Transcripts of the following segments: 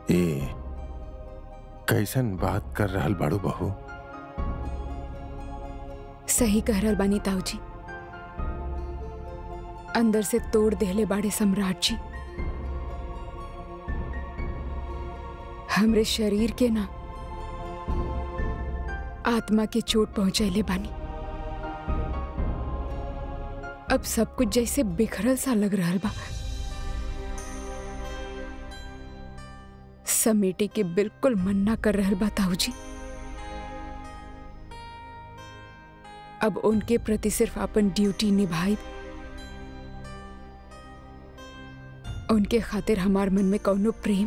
ए कैसन बात कर रहल बाड़ू बहू सही कह रहल बानी ताऊजी अंदर से तोड़ देहले बाड़े सम्राट जी हमरे शरीर के ना आत्मा के चोट पहुंचैले बानी अब सब कुछ जैसे बिखरल सा लग रहल बा समेटे के बिल्कुल मन ना कर रहल बा ताऊजी अब उनके प्रति सिर्फ अपन ड्यूटी निभाई उनके खातिर हमार मन में कौनो प्रेम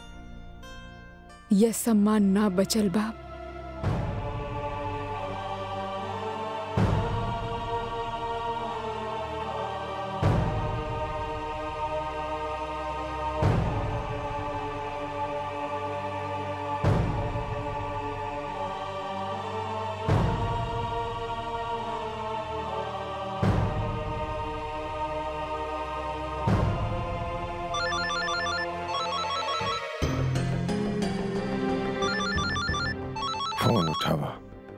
या सम्मान ना बचल बा फोन उठावा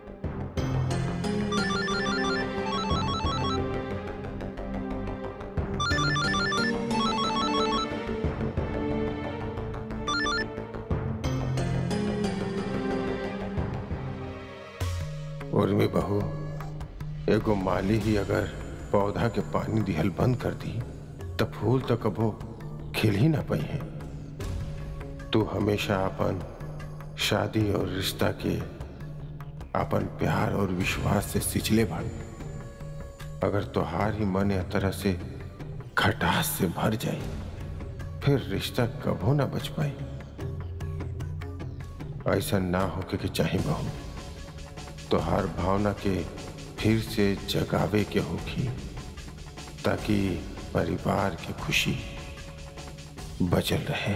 उर्मी बहू एगो माली ही अगर पौधा के पानी दिहल बंद कर दी तब फूल तो कबो खिल ही ना पाई है तू हमेशा अपन शादी और रिश्ता के अपन प्यार और विश्वास से सिंचले भाड़ अगर तोहार ही मन या तरह से खटास से भर जाए फिर रिश्ता कबो ना बच पाई ऐसा ना होके के चाहे बहू तोहार भावना के फिर से जगावे के होगी ताकि परिवार की खुशी बचल रहे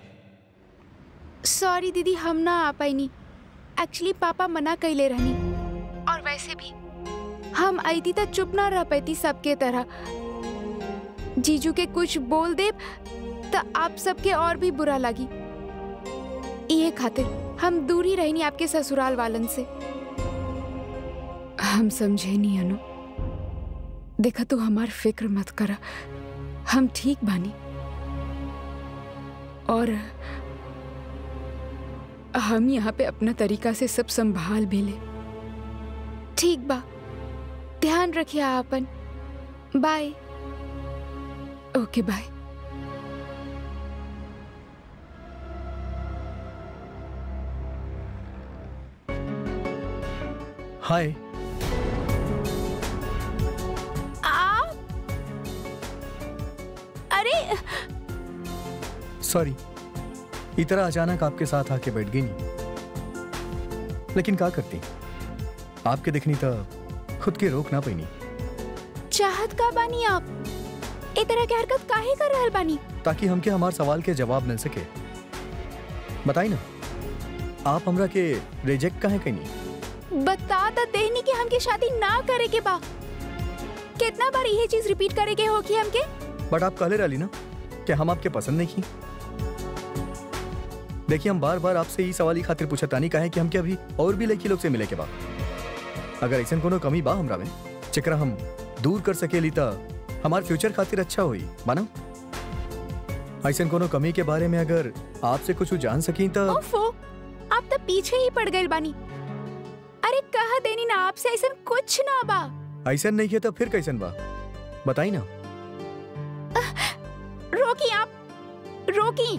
सॉरी दीदी हम ना आ पाईनी एक्चुअली पापा मना कैले रहनी और वैसे भी हम आई थी तो चुप ना रह पाती सबके तरह जीजू के कुछ बोल दे तो आप सबके और भी बुरा लगी ये खातिर हम दूर ही रहनी आपके ससुराल वालन से हम समझे नहीं अनु देखा तू हमार फिक्र मत करा हम ठीक बानी और हम यहाँ पे अपना तरीका से सब संभाल भी ले ठीक बा ध्यान रखिए आपन बाय ओके बाय हाय आप अरे सॉरी इतना अचानक आपके साथ आके बैठ गई नहीं लेकिन क्या करती आपके दिखनी तो खुद के रोक ना पैनी चाहत का बानी आप ए तरह के हरकत काहे कर रहल बानी ताकि हमके हमार सवाल के जवाब मिल सके बताई ना आप हमरा के रिजेक्ट काहे कहीं बता तो देहनी कि हमके शादी ना करे के बा कितना बार यही चीज रिपीट करे के होगी हमके बट आप कहले रही ना कि हम आपके पसंद नहीं की देखिए हम बार बार आपसे ये सवाल ही खातिर पूछतानी काहे कि हमके अभी और भी लड़की लोग से मिले के बा अगर ऐसा कोनो कमी बा हमरा में जेकरा हम दूर कर सकेली त हमार फ्यूचर खातिर अच्छा होई माना ऐसा कोनो कमी के बारे में अगर आपसे कुछ जान सकी त ओफो आप तो पीछे ही पड़ गए बानी अरे कहा देनी ना आपसे ऐसा कुछ ना बा ऐसा नहीं किया तो फिर कैसन बा बताई ना रोकी आप रोकी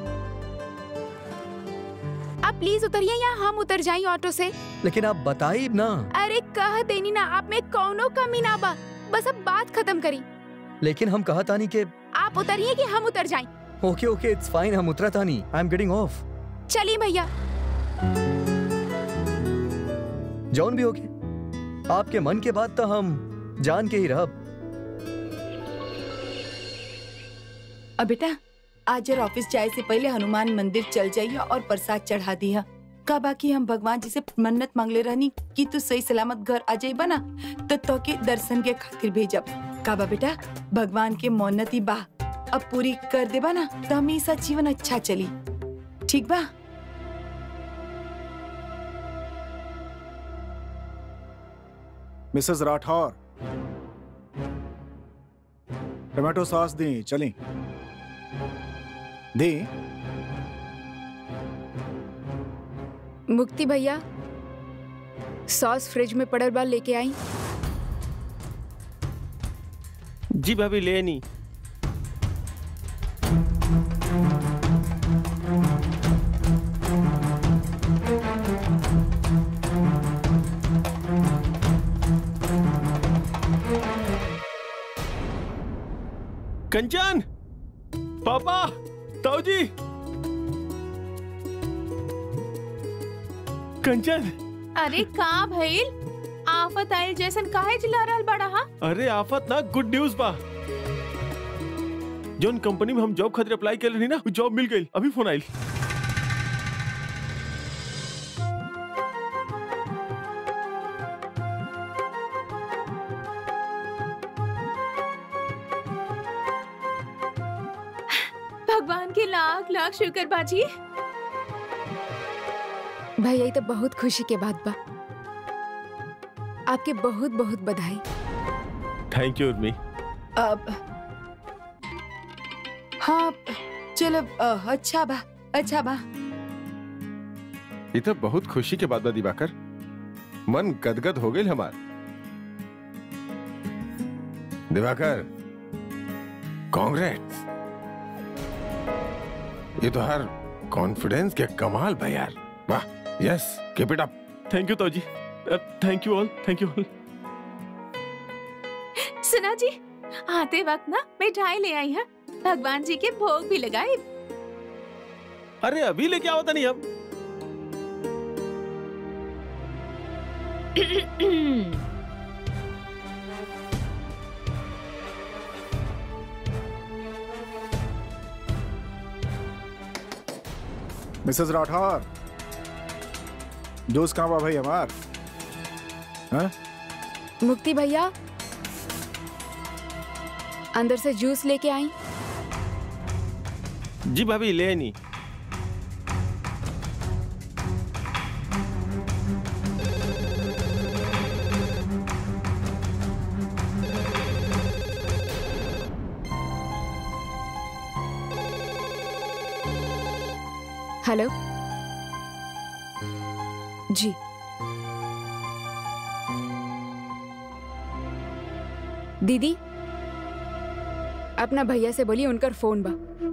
आप प्लीज उतरिए या हम उतर जाई ऑटो से लेकिन आप बताई ना अरे कह देनी ना आप में कौनो कमी ना बा बस अब बात खत्म करी लेकिन हम कहा तानी के आप उतरिए कि हम उतर जाएं ओके ओके इट्स फाइन हम उतरा तानी आई एम गेटिंग ऑफ चलिए भैया जौन भी होके आपके मन के बात तो हम जान के ही रहब अब बेटा आज जरा ऑफिस जाए से पहले हनुमान मंदिर चल जाइए और प्रसाद चढ़ा दिया का बाकी हम भगवान जी से मन्नत मांगले रहनी कि तू सही सलामत घर आ जाइबा ना तो तो के दर्शन के खातिर भेजब का बा बेटा भगवान के मन्नत ही बा अब पूरी कर देबा ना तो हमेशा जीवन अच्छा चली ठीक बा मिसेस राठौर टमाटो सॉस दी चली दी मुक्ति भैया सॉस फ्रिज में पड़ल बा लेके आई जी भाभी ले नहीं कंचन पापा ताऊजी कंचन अरे का भइल आफत आइल जैसन काहे चिल्ला रहल बड़ा हा अरे आफत ना गुड न्यूज बा जोन कंपनी में हम जॉब खातिर अप्लाई कर रही ना वो जॉब मिल गई अभी फोन आइल भगवान के लाख लाख शुक्र बाजी भैया ये तो बहुत खुशी के बात बा आपके बहुत बहुत बधाई थैंक यू उर्मी अब हाँ चलो अ, अच्छा बा अच्छा बा ये तो बहुत खुशी के बात बा दिवाकर मन गदगद हो गई हमार दिवाकर कांग्रेस ये तो हर कॉन्फिडेंस के कमाल बा यार वाह yes keep it up thank you ताऊजी thank you all thank you all सुना जी आते वक्त ना मिठाई ले आई है भगवान जी के भोग भी लगाए अरे अभी लेके आओ था नहीं हम मिसेस राठौर दोस्त कहाँ बा भाई हमार हाँ? मुक्ति भैया अंदर से जूस लेके आई जी भाभी ले नहीं हेलो जी दीदी अपना भैया से बोलिए उनकर फोन बा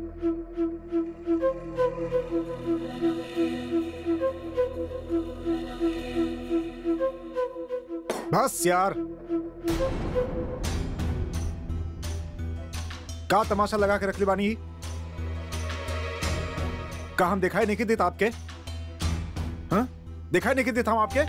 बस यार का तमाशा लगा के रख ली बानी का हम दिखाई नहीं देता आपके हाँ? दिखाई नहीं देता हम आपके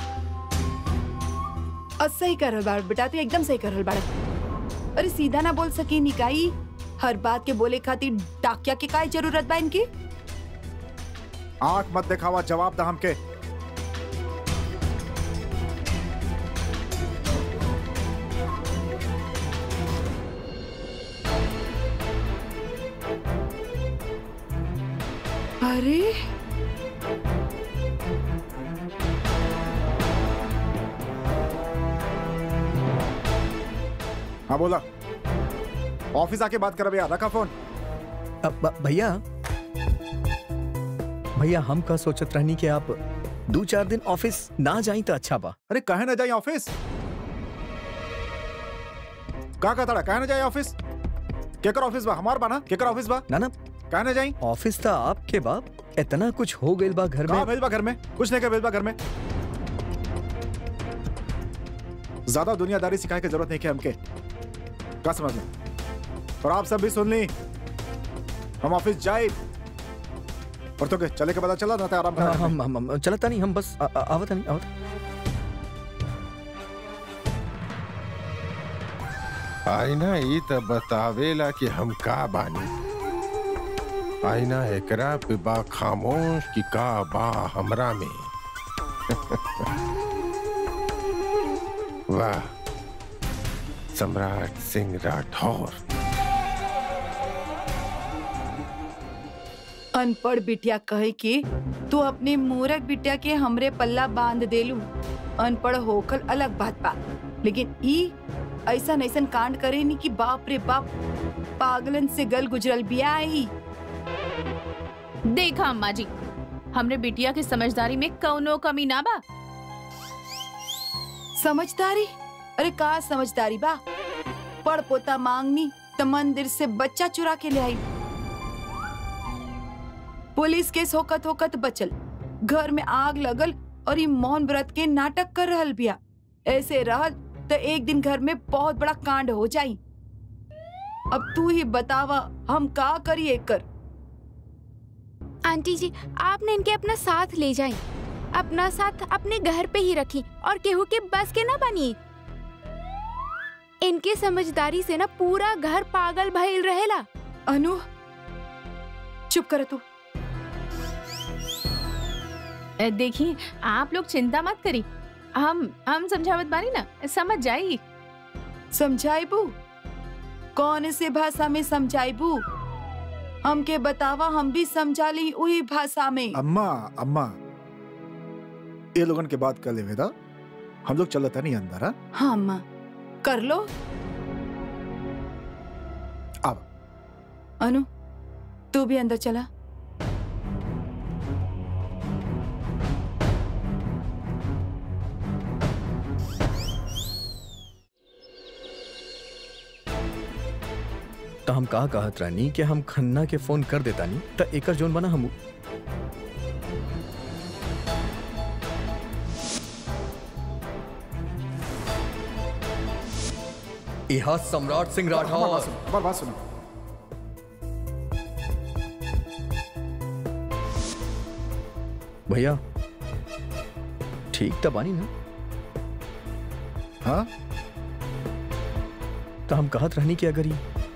और सही कर रहल बाड़ बेटा तू एकदम सही कर रहल बाड़ अरे सीधा ना बोल सकी निकाई हर बात के बोले खातिर डाकिया के काय जरूरत बा इनकी आंख मत दिखावा जवाब दा हमके अरे हाँ बोला ऑफिस आके बात कर भैया रखा फोन अब ब- भैया भैया हम का सोचत रहनी कि आप दो चार दिन ऑफिस ना जाई तो अच्छा बा अरे कहे ना जाए ऑफिस का का तड़ा कहे ना जाए ऑफिस केकर ऑफिस बा हमार बा ना केकर ऑफिस बा ना ना कहे ना जाई ऑफिस था आपके बाप इतना कुछ हो गइल बा घर कहा में भेज बा घर में कुछ नहीं कहा भेज बा घर में ज्यादा दुनियादारी सिखाए की जरूरत नहीं है हमके क्या समझ में और आप सब भी सुन ली हम ऑफिस जाए और तो के चले के पता चला ना तो आराम हाँ, कर हम हम हम चलता नहीं हम बस आ- आ- आवत नहीं आवत आईना ई त बतावेला कि हम का बानी आईना एकरा पे बा खामोश कि का बा हमरा में वाह सम्राट सिंह राठौर अनपढ़ बिटिया कहे कि तू अपने मूरख बिटिया के हमरे पल्ला बांध देलू अनपढ़ होकर अलग बात बा लेकिन ई ऐसा ऐसन कांड करे नी कि बाप रे बाप पागलन से गल गुजरल बिया ही देखा अम्मा जी हमरे बिटिया की समझदारी में कौनो कमी ना बा समझदारी अरे का समझदारी बा पड़ पोता मांगनी त मंदिर से बच्चा चुरा के ले आई पुलिस केस होकत होकत बचल घर में आग लगल और ये मौन व्रत के नाटक कर रहल बिया ऐसे रहल तो एक दिन घर में बहुत बड़ा कांड हो जाई अब तू ही बतावा हम का करी एकर आंटी जी आपने इनके अपना साथ ले जाएं अपना साथ अपने घर पे ही रखी और केहू के बस के ना बनी इनके समझदारी से ना पूरा घर पागल भइल रहेला अनु चुप कर तू ए, देखिए आप लोग चिंता मत करी हम हम समझावत बानी ना समझ जाई समझाइबू कौन से भाषा में समझाइबू हमके बतावा हम भी समझा ली वही भाषा में अम्मा अम्मा ये लोगन के बात कर ले वेदा हम लोग चलता नहीं अंदर हाँ? हाँ अम्मा कर लो अब अनु तू भी अंदर चला तो हम कहा कहत रानी कि हम खन्ना के फोन कर देता नहीं तो एकर जोन बना हम इहा सम्राट सिंह हमारी बात राठौर सुनो हमारी बात सुनो भैया ठीक तो बानी ना हाँ तो हम कहत रहनी कि अगर ये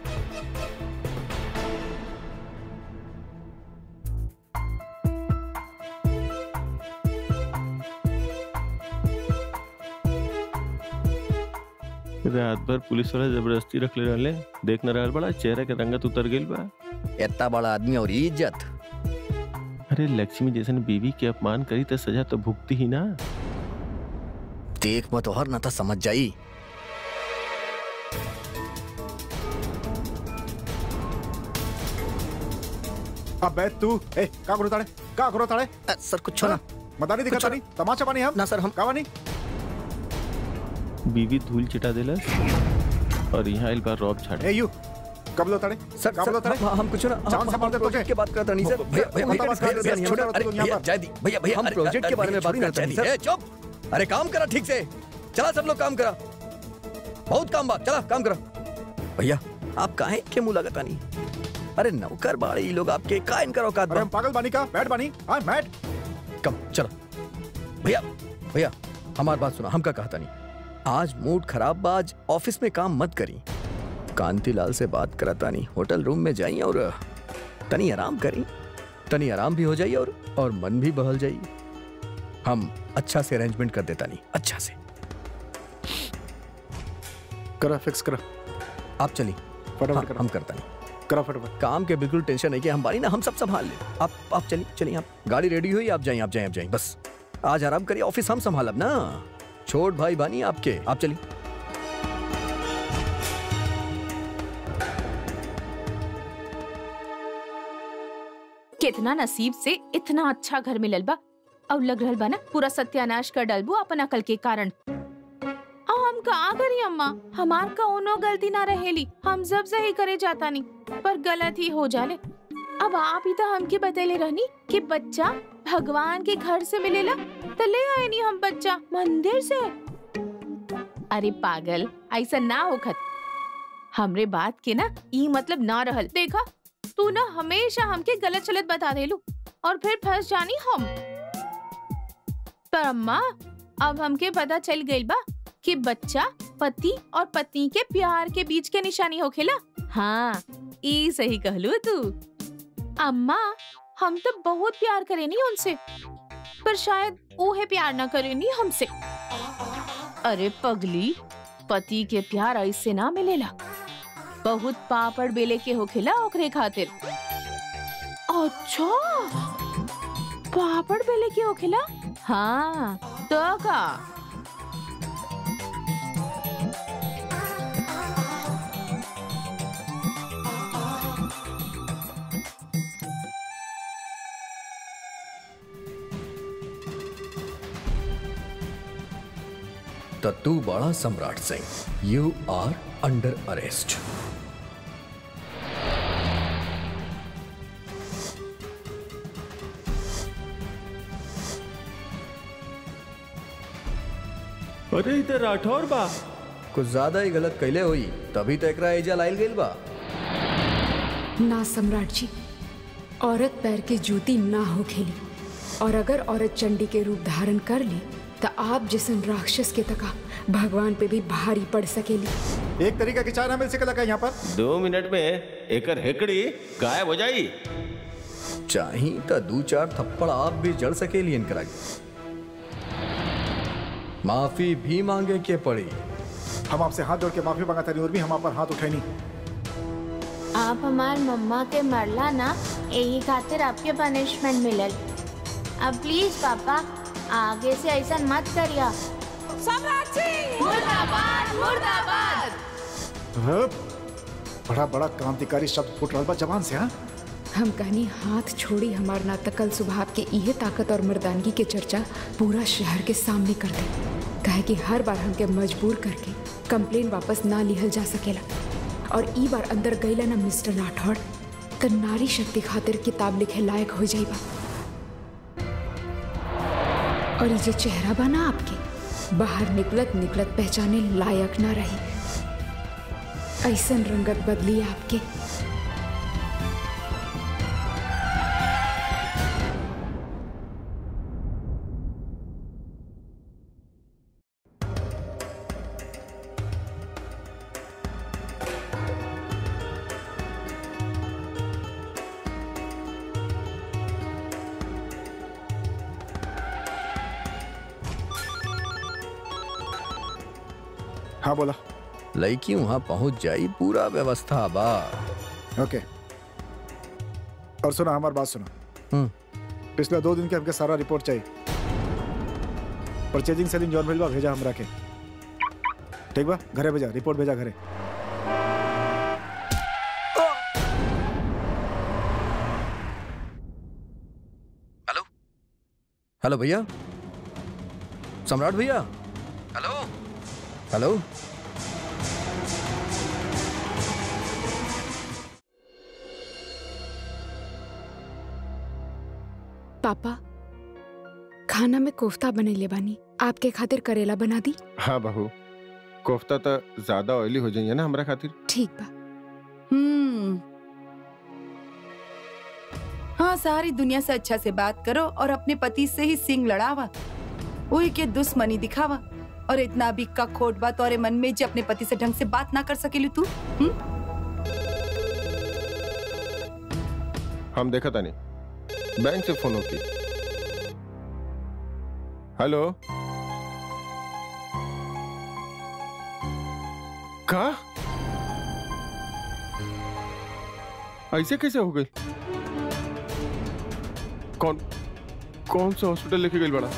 रात भर पुलिस वाला जबरदस्ती रख ले रहले देख न रहल बड़ा चेहरा के रंगत उतर गइल बा इतना बड़ा आदमी और इज्जत अरे लक्ष्मी जैसन बीवी के अपमान करी तो सजा तो भुगती ही ना देख मत और ना था समझ जाई अब बैठ तू ए का करो ताड़े का करो ताड़े अ, सर कुछ ना मदानी दिखा कुछ तानी तमाचा बानी हम ना सर हम का बानी बीवी धूल चिटा देलस और यहाँ इल बार रौब छाड़े ए यू कब लो ताड़े सर का बोलो सर ताड़े हम, हम कुछ ना जान हम, से हम मारते प्रोजेक्ट तुझे। की बात करता नहीं सर भैया भैया भैया, भैया, भैया, भैया, भैया, अरे छोड़ो, भैया, तुम यहाँ भैया, पर। जय दी भैया भैया हम अरे, प्रोजेक्ट अरे, के बारे में भैया, बात करते छोड़ो, हैं, अरे, चुप अरे काम करा ठीक से चला सब लोग काम करा बहुत काम बा चला काम करा भैया आप काहे के मुंह लगता नहीं अरे नौकर बाड़े ये लोग आपके का इनका औकात अरे बा हम पागल बानी का बैठ बानी हाँ बैठ कम चलो भैया भैया हमारी बात सुना हम का कहता नहीं आज मूड खराब बा आज ऑफिस में काम मत करी कांतिलाल से बात कराता नहीं होटल रूम में जाइए और तनी आराम करी तनी आराम भी हो जाइए और और मन भी बहल जाइए हम अच्छा से अरेंजमेंट कर देता नहीं अच्छा से करा फिक्स करा आप चलिए फटाफट हाँ, करा हम करता नहीं करा फटाफट काम के बिल्कुल टेंशन नहीं कि हम बारी ना हम सब संभाल ले आप आप चलिए चलिए आप गाड़ी रेडी हुई आप जाइए आप जाइए आप जाइए बस आज आराम करिए ऑफिस हम संभालब ना छोट भाई बानी आपके आप चलिए कितना नसीब से इतना अच्छा घर मिलल बा और लग रहल बा ना पूरा सत्यानाश कर डलबू अपन अकल के कारण आ, हम का करी अम्मा हमार कौनो गलती ना रहेली हम सब सही करे जाता नहीं पर गलत ही हो जाले अब आप ही तो हमके बतेले रहनी कि बच्चा भगवान के घर से मिलेला तो ले आए नहीं हम बच्चा मंदिर से अरे पागल ऐसा ना होखत हमरे बात के ना ई मतलब ना रहल देखा तू ना हमेशा हमके गलत चलत बता देलू और फिर फंस जानी हम पर अम्मा अब हमके पता चल गइल बा कि बच्चा पति और पत्नी के प्यार के बीच के निशानी होखेला हाँ ई सही कहलू तू अम्मा हम तो बहुत प्यार करेनी उनसे पर शायद ओहे प्यार ना करेनी हमसे अरे पगली पति के प्यार ऐसे ना मिलेला बहुत पापड़ बेले के होखेला ओकरे खातिर अच्छा पापड़ बेले के होखेला हाँ तो का त तू बड़ा Samrat Singh you are under arrest अरे इधर राठौर बा कुछ ज्यादा ही गलत कैले हुई तभी तो एकरा एजा लाइल गइल बा ना सम्राट जी औरत पैर की जूती ना हो खेली और अगर औरत चंडी के रूप धारण कर ली तो आप जैसन राक्षस के तका भगवान पे भी भारी पड़ सकेली एक तरीका की चाय ना मिल सकेला का यहाँ पर दो मिनट में एकर हेकड़ी गायब हो जाई चाही त दू चार थप्पड़ आप भी जड़ सकेली इनकरा के। माफी भी मांगे के पड़ी हम आपसे हाथ जोड़ के माफी मांगा था और भी हम आप पर हाथ उठाई नहीं आप हमार मम्मा के मरला ना यही खातिर आपके पनिशमेंट मिलल अब प्लीज पापा आगे से ऐसा मत करिया मुर्दाबाद मुर्दाबाद हाँ, बड़ा बड़ा क्रांतिकारी शब्द फूट रहा बा जबान से हाँ हम कहनी हाथ छोड़ी हमार नातकल स्वभाव के इहे ताकत और मर्दानगी के चर्चा पूरा शहर के सामने कर दे कहे कि हर बार हमके मजबूर करके कंप्लेन वापस ना लिहल जा सकेला और ई बार अंदर गईला ना मिस्टर राठौड़ त नारी शक्ति खातिर किताब लिखे लायक हो जाइबा और ये जो चेहरा बना आपके बाहर निकलत निकलत पहचाने लायक ना रही ऐसन रंगत बदली आपके हाँ बोला लड़की वहां पहुंच जाई पूरा व्यवस्था बा ओके और सुना हमारी बात सुना हम्म। पिछले दो दिन के हमके सारा रिपोर्ट चाहिए परचेजिंग सेलिंग जॉन भेजवा भेजा हमरा के ठीक बा घरे भेजा रिपोर्ट भेजा घरे हेलो हेलो भैया सम्राट भैया हेलो हेलो पापा खाना में कोफ्ता बनैले बानी आपके खातिर करेला बना दी हाँ बहू कोफ्ता तो ज्यादा ऑयली हो जाइए ना हमारा खातिर ठीक बा हम्म हाँ सारी दुनिया से अच्छा से बात करो और अपने पति से ही सिंग लड़ावा वही के दुश्मनी दिखावा और इतना भी का खोट बात और मन में जो अपने पति से ढंग से बात ना कर सकेली तू हम्म? हम देखा था नहीं बैंक से फोन होती हेलो का ऐसे कैसे हो गई कौन कौन सा हॉस्पिटल लेके गई बड़ा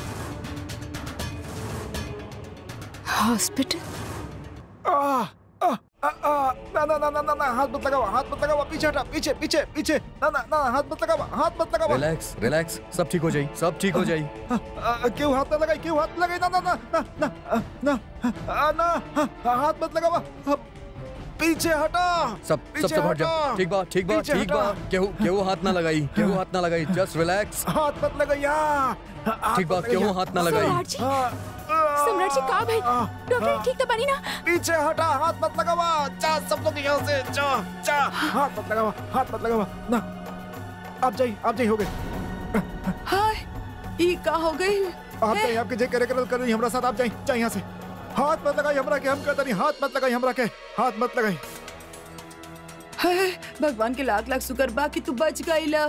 हॉस्पिटल आ, आ, आ, आ, ना ना ना ना ना ना हाथ मत लगावा हाथ मत लगावा पीछे हटा पीछे पीछे पीछे ना ना ना हाथ मत लगावा हाथ मत लगावा रिलैक्स रिलैक्स सब ठीक हो जाई सब ठीक हो जाई आ, आ, क्यों हाथ ना लगाई क्यों हाथ लगाई ना ना ना ना ना आ, ना आ, ना आ, हाथ मत लगावा आ, पीछे हटा सब सब पीछे सब हट जा हटा। ठीक बा ठीक बा पीछे ठीक बा हटा। केहू केहू हाथ ना लगाई केहू हाथ ना लगाई जस्ट रिलैक्स हाथ मत लगाइया ठीक बा केहू हाथ ना लगाई सम्राट जी सम्राट जी का भाई डॉक्टर ठीक तो बनी ना पीछे हटा हाथ मत लगावा जा सब लोग यहाँ से जा जा हाथ मत लगावा हाथ मत लगावा ना आप जाइए आप जाइए हो गए हाय ई का हो गई आप जाइए आपके जे करे करे कर रही हमरा साथ आप जाइए जाइए यहाँ से हाथ मत लगाई हमरा के हम कहता नहीं हाथ मत लगाई हमरा के हाथ मत लगाई हाय भगवान के लाख लाख शुक्र बा कि तू बच गईला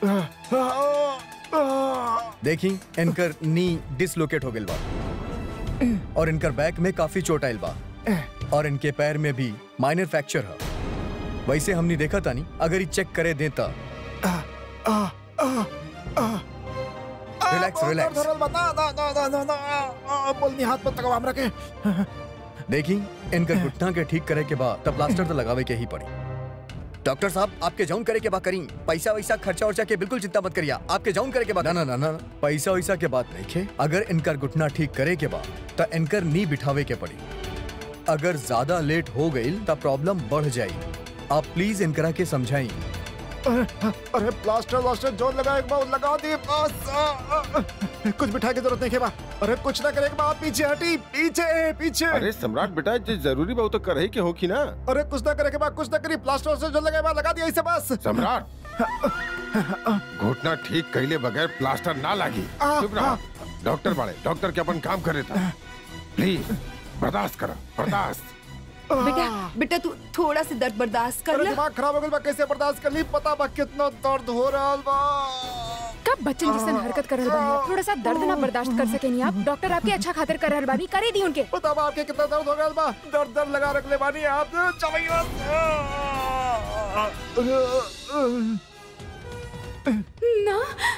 देखी इनकर नी डिसलोकेट हो गइल बा और इनकर बैक में काफी चोट आइल बा और इनके पैर में भी माइनर फ्रैक्चर है वैसे हमने देखा था नहीं अगर ये चेक करे देता आ, आ, आ, आ, Relax, बहुत relax. दर्द हो रहल बा। ना, ना, ना, ना, ना, ना, आ, आ, बोलनी हाथ में तकवा हमरा के देखी इनकर घुटना के ठीक करे के बाद तब प्लास्टर तो लगावे के ही पड़ी डॉक्टर साहब आपके जाउन करे के बाद करी पैसा वैसा खर्चा वर्चा के बिल्कुल चिंता मत करिए आपके जाउन करे के बाद ना ना ना ना पैसा वैसा के बात नहीं खे अगर इनकर घुटना ठीक करे के बाद तो इनकर नी बिठावे के पड़ी अगर ज्यादा लेट हो गई तो प्रॉब्लम बढ़ जाई आप प्लीज इनकरा के समझाई अरे अरे प्लास्टर व्लास्टर जो लगा एक बार लगा दिए बस आ, आ, आ, कुछ बिठा की जरूरत नहीं के बा अरे कुछ ना करे के बा पीछे हटी पीछे पीछे अरे सम्राट बेटा जो जरूरी बा वो तो कर ही के होखी ना अरे कुछ ना करे के बा कुछ ना करी प्लास्टर व्लास्टर जो लगा बा लगा दिया इसे बस सम्राट घुटना ठीक कैले बगैर प्लास्टर ना लागी आ, चुप रहा डॉक्टर बाड़े डॉक्टर के अपन काम करे था प्लीज बर्दाश्त करो बर्दाश्त बेटा बेटा तू थोड़ा सा दर्द बर्दाश्त कर अरे ले दिमाग खराब हो गया बा कैसे बर्दाश्त कर ली पता बा कितना दर्द हो रहा बा कब बच्चन जैसन हरकत कर रहल बानी थोड़ा सा दर्द ना बर्दाश्त कर सकेनी आप डॉक्टर आपके अच्छा खातिर कर रहल बानी करे दी उनके पता बा आपके कितना दर्द हो गया बा दर्द दर्द लगा रख ले बानी आप चवैया ना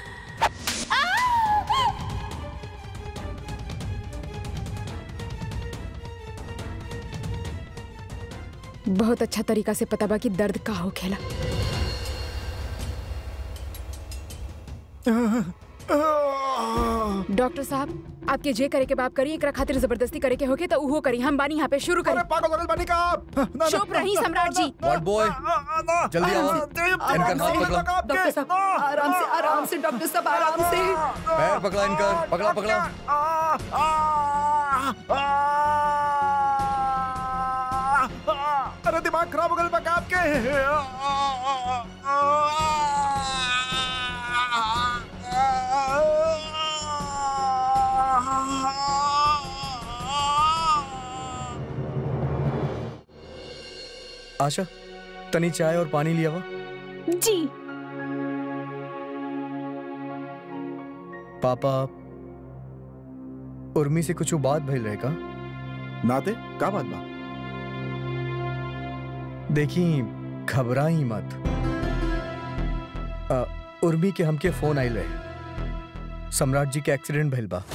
बहुत अच्छा तरीका से पता बा कि दर्द का हो खेला डॉक्टर साहब आपके जे करे के बाप करी एकरा खातिर जबरदस्ती करे के होके तो उहो करी हम बानी यहाँ पे शुरू अरे करी पागल हो गए बानी का आप ना, ना, चुप ना, रही ना, सम्राट ना, जी। ना, What boy? ना, ना, जल्दी आओ। आराम इनका हाथ पकड़ो। डॉक्टर साहब आराम से आराम से डॉक्टर साहब आराम से पैर पकड़ा इनका पकड़ा पकड़ा अरे दिमाग खराब हो गया बका आपके आशा तनी चाय और पानी लिया वा जी पापा उर्मी से कुछ बात भइल रहे का नाते का बात बा देखी घबराई मत अ, उर्मी के हमके फोन आइल रहे सम्राट जी के एक्सीडेंट भइल बा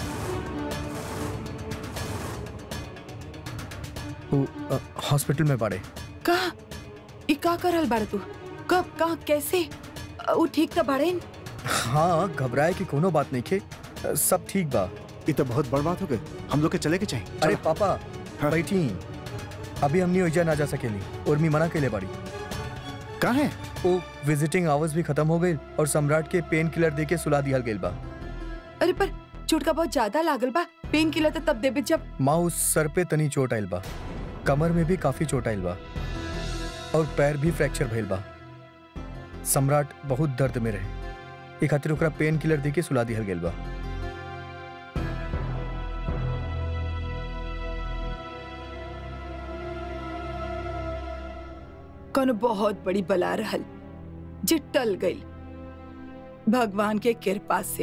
उ, अ, हॉस्पिटल में बाड़े का ई का करल बाड़ तू कब का कैसे अ, ऊ ठीक त बाड़े हाँ घबराए की कोनो बात नहीं खे अ, सब ठीक बा ये तो बहुत बड़ बात हो गई हम लोग के चले के चाहिए अरे पापा हाँ। बैठी अभी हमनी ओइजा ना जा सकेली उर्मी मना के ले बाड़ी कहाँ है वो विजिटिंग आवर्स भी खत्म हो गई और सम्राट के पेन किलर दे के सुला दिया गइल बा अरे पर चोटका बहुत ज्यादा लागल बा पेन किलर त तब देबे जब माँ उस सर पे तनी चोट आइल बा कमर में भी काफी चोट आइल बा और पैर भी फ्रैक्चर भइल बा सम्राट बहुत दर्द में रहे ए खातिर ओकरा पेन किलर दे के सुला दिया गइल बा कोनो बहुत बड़ी बला रहल जे टल गई भगवान के कृपा से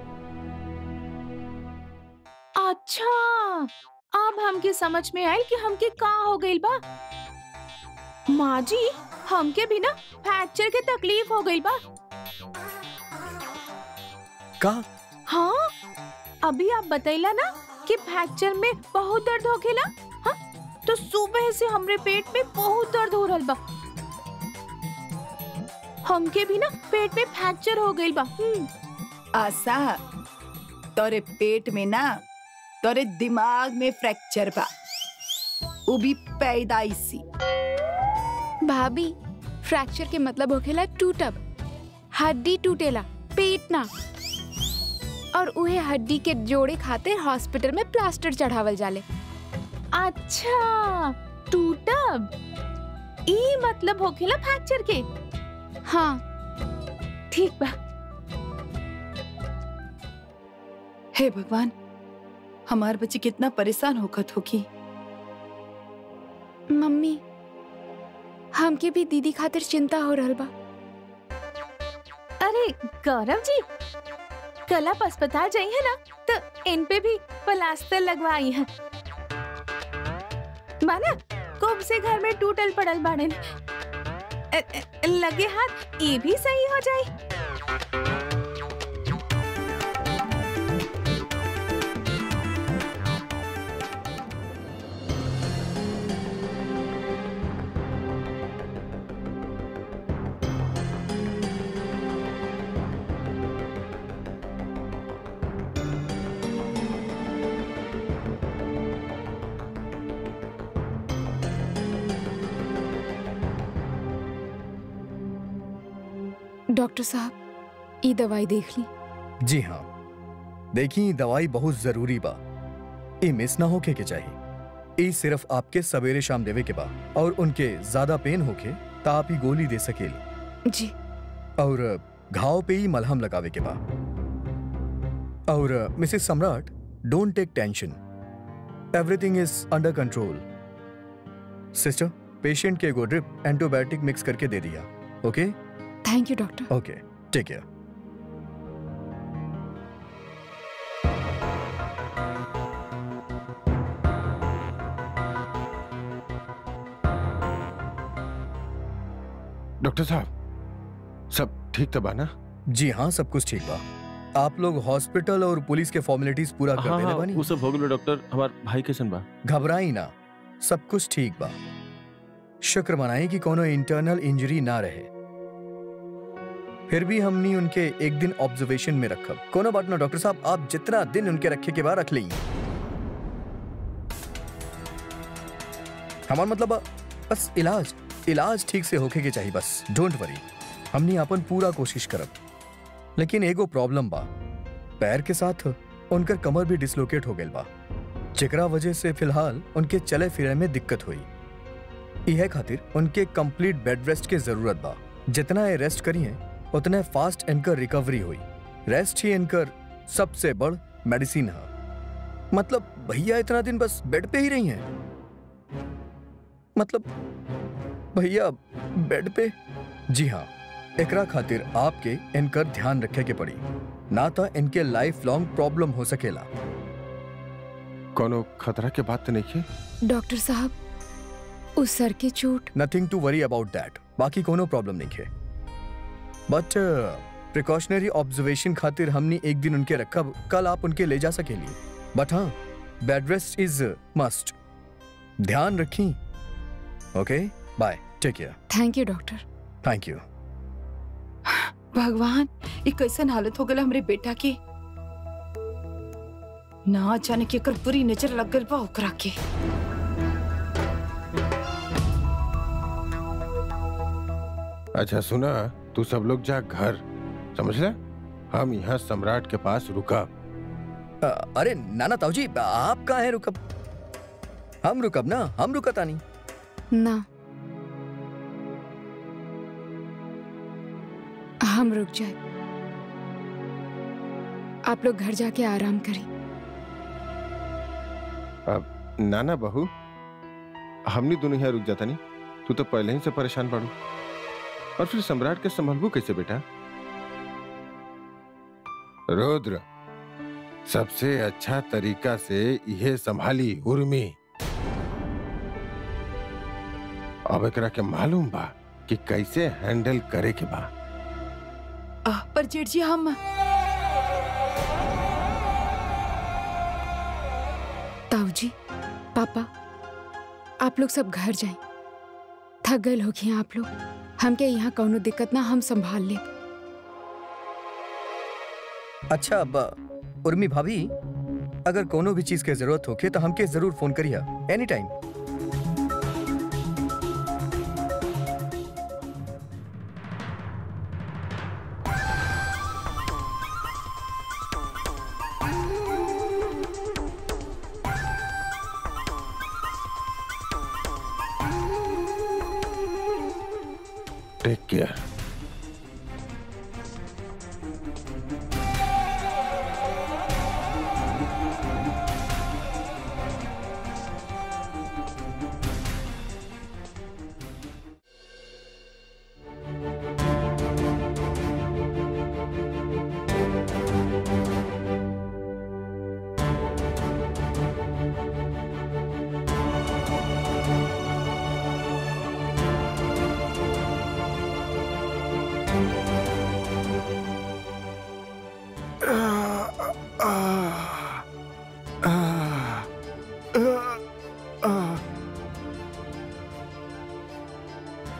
अच्छा अब हमके समझ में आई कि हमके का हो गइल बा माँ जी हमके भी ना फ्रैक्चर के तकलीफ हो गइल बा का हाँ अभी आप बतैला ना कि फ्रैक्चर में बहुत दर्द होखेला हाँ तो सुबह से हमरे पेट में बहुत दर्द हो रहल बा हमके भी ना पेट में फ्रैक्चर हो गइल बा हम्म, आशा तोरे पेट में ना तोरे दिमाग में फ्रैक्चर बा वो भी पैदाइशी भाभी फ्रैक्चर के मतलब होखेला टूटब हड्डी टूटेला पेट ना और उहे हड्डी के जोड़े खातिर हॉस्पिटल में प्लास्टर चढ़ावल जाले अच्छा टूटब ई मतलब होखेला फ्रैक्चर के हाँ ठीक बा हे भगवान हमार बच्ची कितना परेशान होखत होगी मम्मी हमके भी दीदी खातिर चिंता हो रहल बा अरे गौरव जी कल आप अस्पताल जाई है ना तो इन पे भी प्लास्टर लगवाई है माना कब से घर में टूटल पड़ल बाड़न अ- अ- लगे हाथ ये भी सही हो जाए डॉक्टर साहब ई दवाई देख ली जी हाँ देखी दवाई बहुत जरूरी बा ई मिस ना होके के चाहिए ई सिर्फ आपके सवेरे शाम देवे के बा और उनके ज्यादा पेन होके ता आप ही गोली दे सकेली जी और घाव पे ही मलहम लगावे के बा और Mrs Samrat don't take tension everything is under control sister patient के एगो ड्रिप एंटीबायोटिक मिक्स करके दे दिया okay thank you doctor okay take care doctor साहब सब ठीक तो बा ना जी हाँ सब कुछ ठीक बा आप लोग हॉस्पिटल और पुलिस के फॉर्मेलिटीज पूरा कर हाँ देने हाँ बानी वो सब हो गलो डॉक्टर हमार भाई कैसन बा घबराई ना सब कुछ ठीक बा शुक्र मनाई कि कोनो इंटरनल इंजरी ना रहे फिर भी हमनी उनके एक दिन ऑब्जर्वेशन में रखब कोनो बात ना डॉक्टर साहब आप जितना दिन उनके रखे के बाद रख ली हमार मतलब बा, बस इलाज इलाज ठीक से होके के चाहिए बस डोंट वरी हमनी अपन पूरा कोशिश करब लेकिन एगो प्रॉब्लम बा पैर के साथ उनकर कमर भी डिसलोकेट हो गइल बा जेकरा वजह से फिलहाल उनके चले फिरे में दिक्कत हुई यह खातिर उनके कंप्लीट बेड रेस्ट के जरूरत बा जितना ये रेस्ट करी है उतने फास्ट इनकर रिकवरी हुई रेस्ट ही इनकर सबसे बड़ मेडिसिन है मतलब भैया इतना दिन बस बेड पे ही रही हैं मतलब भैया बेड पे जी हाँ एकरा खातिर आपके इनकर ध्यान रखे के पड़ी ना तो इनके लाइफ लॉन्ग प्रॉब्लम हो सकेला कोनो खतरा के बात तो नहीं है डॉक्टर साहब उस सर की चोट nothing to worry about that बाकी कोनो प्रॉब्लम नहीं है बट प्रिकॉशनरी ऑब्जर्वेशन खातिर हमने एक दिन उनके रखब कल आप उनके ले जा सकेली बट हाँ बेड रेस्ट इज मस्ट ध्यान रखी okay bye take care thank you doctor thank you भगवान ये कैसन हालत हो गल हमरे बेटा के ना अचानक एकर बुरी नजर लग गल बा ओकरा के अच्छा सुना तू सब लोग जा घर समझ ले हम यहाँ सम्राट के पास रुका अ, अरे नाना ताऊ जी आप कहाँ हैं रुकब हम रुकब ना हम रुकता नहीं ना हम रुक जाए आप लोग घर जाके आराम करें नाना बहू हमनी दोनों यहाँ रुक जाता नहीं तू तो पहले ही से परेशान पड़ू और फिर सम्राट के संभलबू कैसे बेटा रुद्र सबसे अच्छा तरीका से यह संभाली उर्मी अब एकरा के मालूम बा कि कैसे हैंडल करे के बा आह, पर जेठ जी हम ताऊ जी पापा आप लोग सब घर जाएं थक गए होगी आप लोग हमके यहाँ कौनो दिक्कत ना हम संभाल ले अच्छा अब उर्मी भाभी अगर कोनो भी चीज के जरूरत होके तो हमके जरूर फोन करिए एनी टाइम टेक केयर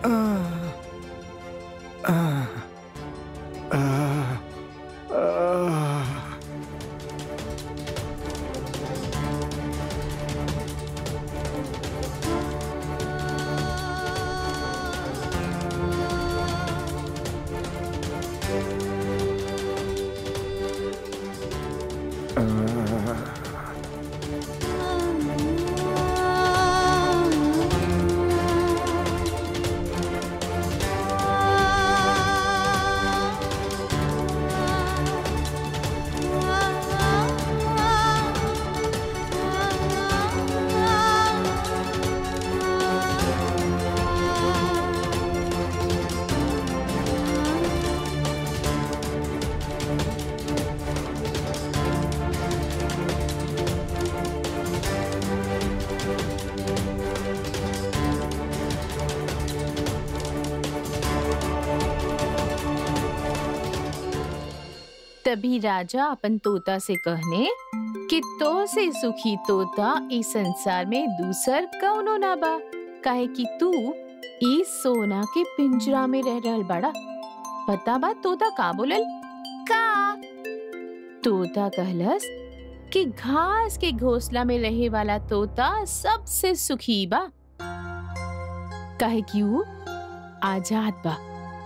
तभी राजा अपन तोता से कहने कि तो से सुखी तोता इस संसार में दूसर कौनो ना बा काहे कि तू इस सोना के पिंजरा में रह रहल बड़ा पता बा तोता का बोलल का तोता कहलस कि घास के घोंसला में रहे वाला तोता सबसे सुखी बा काहे कि ऊ आजाद बा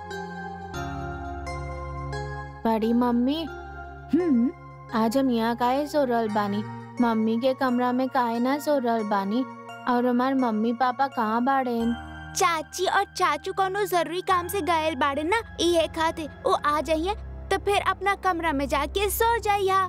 बड़ी मम्मी हम्म आज हम यहाँ काहे सो रहल बानी मम्मी के कमरा में काहे ना सो रहल बानी और हमार मम्मी पापा कहाँ बाड़ेन चाची और चाचू कोनो जरूरी काम से गए बाड़े ना इहे खाते वो आ जाइए तो फिर अपना कमरा में जाके सो जाइया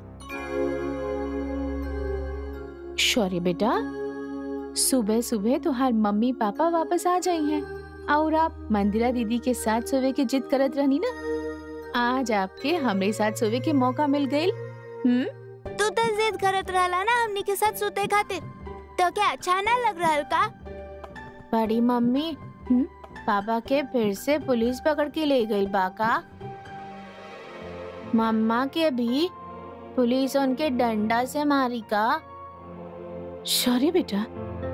शौर्य बेटा सुबह सुबह तुम्हार मम्मी पापा वापस आ जाई हैं और आप मंदिरा दीदी के साथ सोवे के जिद करत रहनी ना आज आपके हमरे साथ सोवे के मौका मिल गई हम्म तू तो जिद करत रहला ना हमनी के साथ सोते खातिर तो क्या अच्छा ना लग रहल का बड़ी मम्मी हम्म, पापा के फिर से पुलिस पकड़ के ले गई बाका मम्मा के भी पुलिस उनके डंडा से मारी का शौर्य बेटा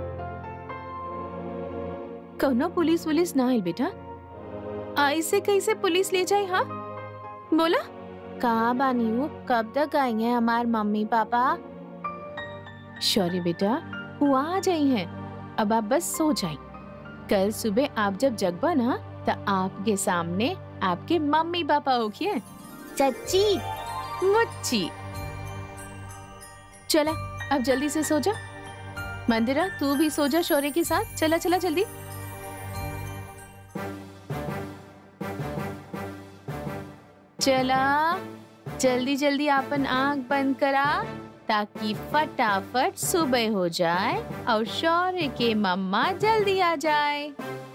कौनो पुलिस वुलिस ना आइल बेटा ऐसे कैसे पुलिस ले जाए हाँ बोला कहाँ बानी हूँ कब तक आएंगे हमार मम्मी पापा शौर्य बेटा वो आ जाई हैं अब आप बस सो जाए कल सुबह आप जब जगबा ना तो आपके सामने आपके मम्मी पापा होगी चाची मुच्ची चला अब जल्दी से सो जा मंदिरा तू भी सो जा शौर्य के साथ चला चला जल्दी चला जल्दी जल्दी अपन आंख बंद करा ताकि फटाफट सुबह हो जाए और शौर्य के मम्मा जल्दी आ जाए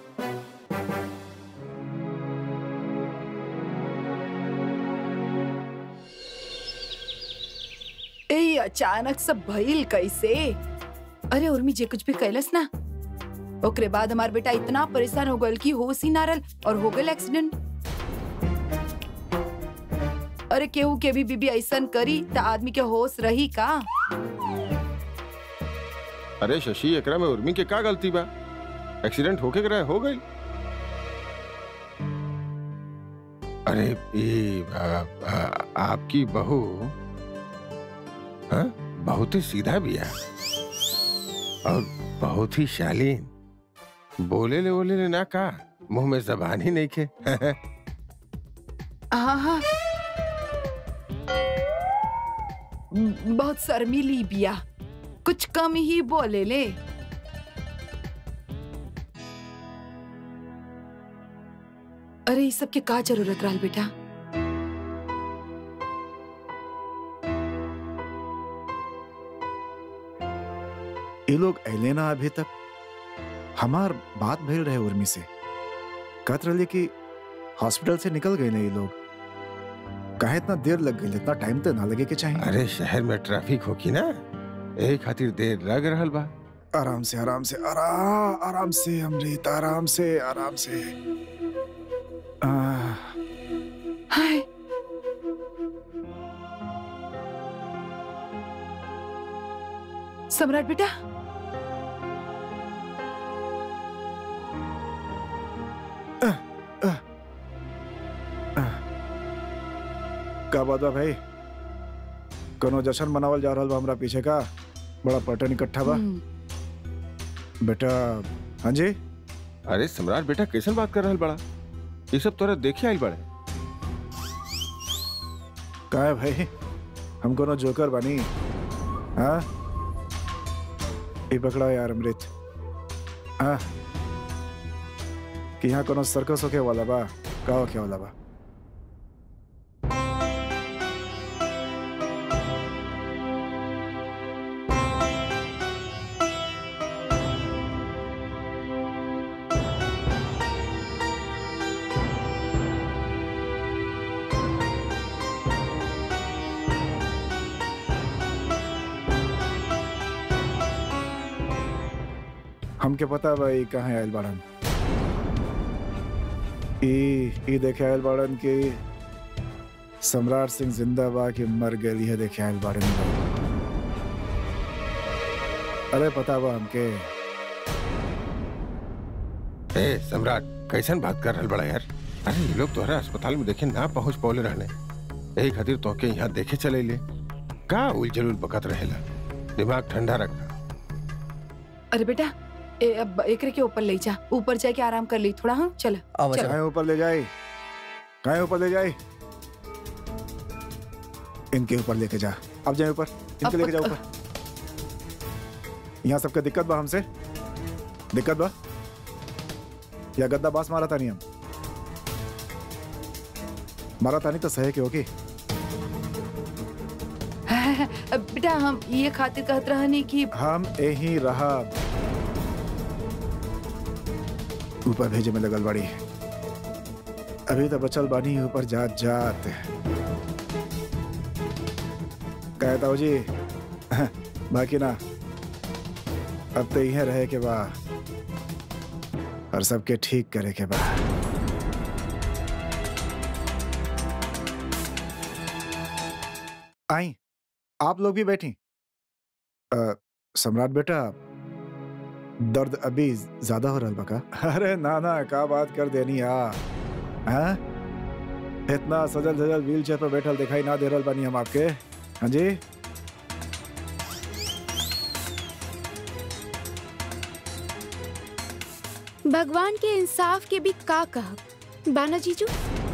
ए अचानक सब भइल कैसे अरे उर्मी जे कुछ भी कैलस ना ओकरे बाद हमार बेटा इतना परेशान हो गल कि होश ही ना रहल और हो गल एक्सीडेंट अरे केहू के भी बीबी ऐसन करी त आदमी के होश रही का अरे शशि एकरा में उर्मी के का गलती बा एक्सीडेंट होके करे हो गई अरे ये आ, आ, आपकी बहू हाँ बहुत ही सीधा बिया और बहुत ही शालीन बोले ले बोले ले ना का मुंह में जबान ही नहीं के हाँ हाँ बहुत शर्मीली बिया कुछ कम ही बोले ले अरे इस सब के का जरूरत रहल बेटा ये लोग अले ना अभी तक हमार बात भइल रहे उर्मी से कहत रही कि हॉस्पिटल से निकल गए ना ये लोग कहे इतना देर लग गई इतना टाइम तो ना लगे के चाहिए अरे शहर में ट्रैफिक होगी ना यही खातिर देर लग रहल बा आराम से आराम से आराम आराम से अमृत आराम से आराम से आह, हाय सम्राट बेटा का बात बा भाई कोनो जश्न मनावल जा रहल बा हमरा पीछे का बड़ा पटन इकट्ठा बा हम्म, बेटा हाँ जी अरे सम्राट बेटा कैसन बात कर रहल बड़ा ये सब तोरा देखे आइल बड़े का है भाई हम कोनो जोकर बानी हाँ ये पकड़ा यार अमृत हाँ कि यहाँ कोनो सर्कस होके वाला बा का होके वाला बा हमके पता बा ई कहाँ आयल बाड़न ई ई देखे आयल बाड़न कि सम्राट सिंह जिंदा बा कि मर गई है देखे आयल बाड़न अरे पता बा हमके ए सम्राट कैसन बात कर रहल बड़ा यार अरे ये लोग तोहरा अस्पताल में देखे ना पहुंच पौले रहने यही खातिर तोके यहाँ देखे चले ले का उलझल बकत रहेला दिमाग ठंडा रखना अरे बेटा ए, अब एकरे के ऊपर ले जा ऊपर जाके आराम कर ली थोड़ा हाँ चल आवा चलो। चला कहाँ ऊपर ले जाए कहाँ ऊपर ले जाए इनके ऊपर लेके जा अब जाए ऊपर इनके अब- लेके जा ऊपर यहाँ सबके दिक्कत बा हमसे दिक्कत बा या गद्दा बास मारा था नहीं हम मारा था नहीं तो सहे के होगी अब बेटा हम ये खातिर कहत रहनी कि हम यही रहा ऊपर भेजे में लगल बड़ी अभी तो बचल बानी ऊपर जात जात कहता हूँ जी बाकी ना अब तो यहीं रहे के बा और सबके ठीक करे के बा आई आप लोग भी बैठी अ, सम्राट बेटा दर्द अभी ज्यादा हो रहा बका अरे ना ना का बात कर देनी आ हाँ? इतना सजल सजल व्हील चेयर पर बैठल दिखाई ना दे रहल बानी हम आपके हाँ जी भगवान के इंसाफ के भी का कह बाना जीजू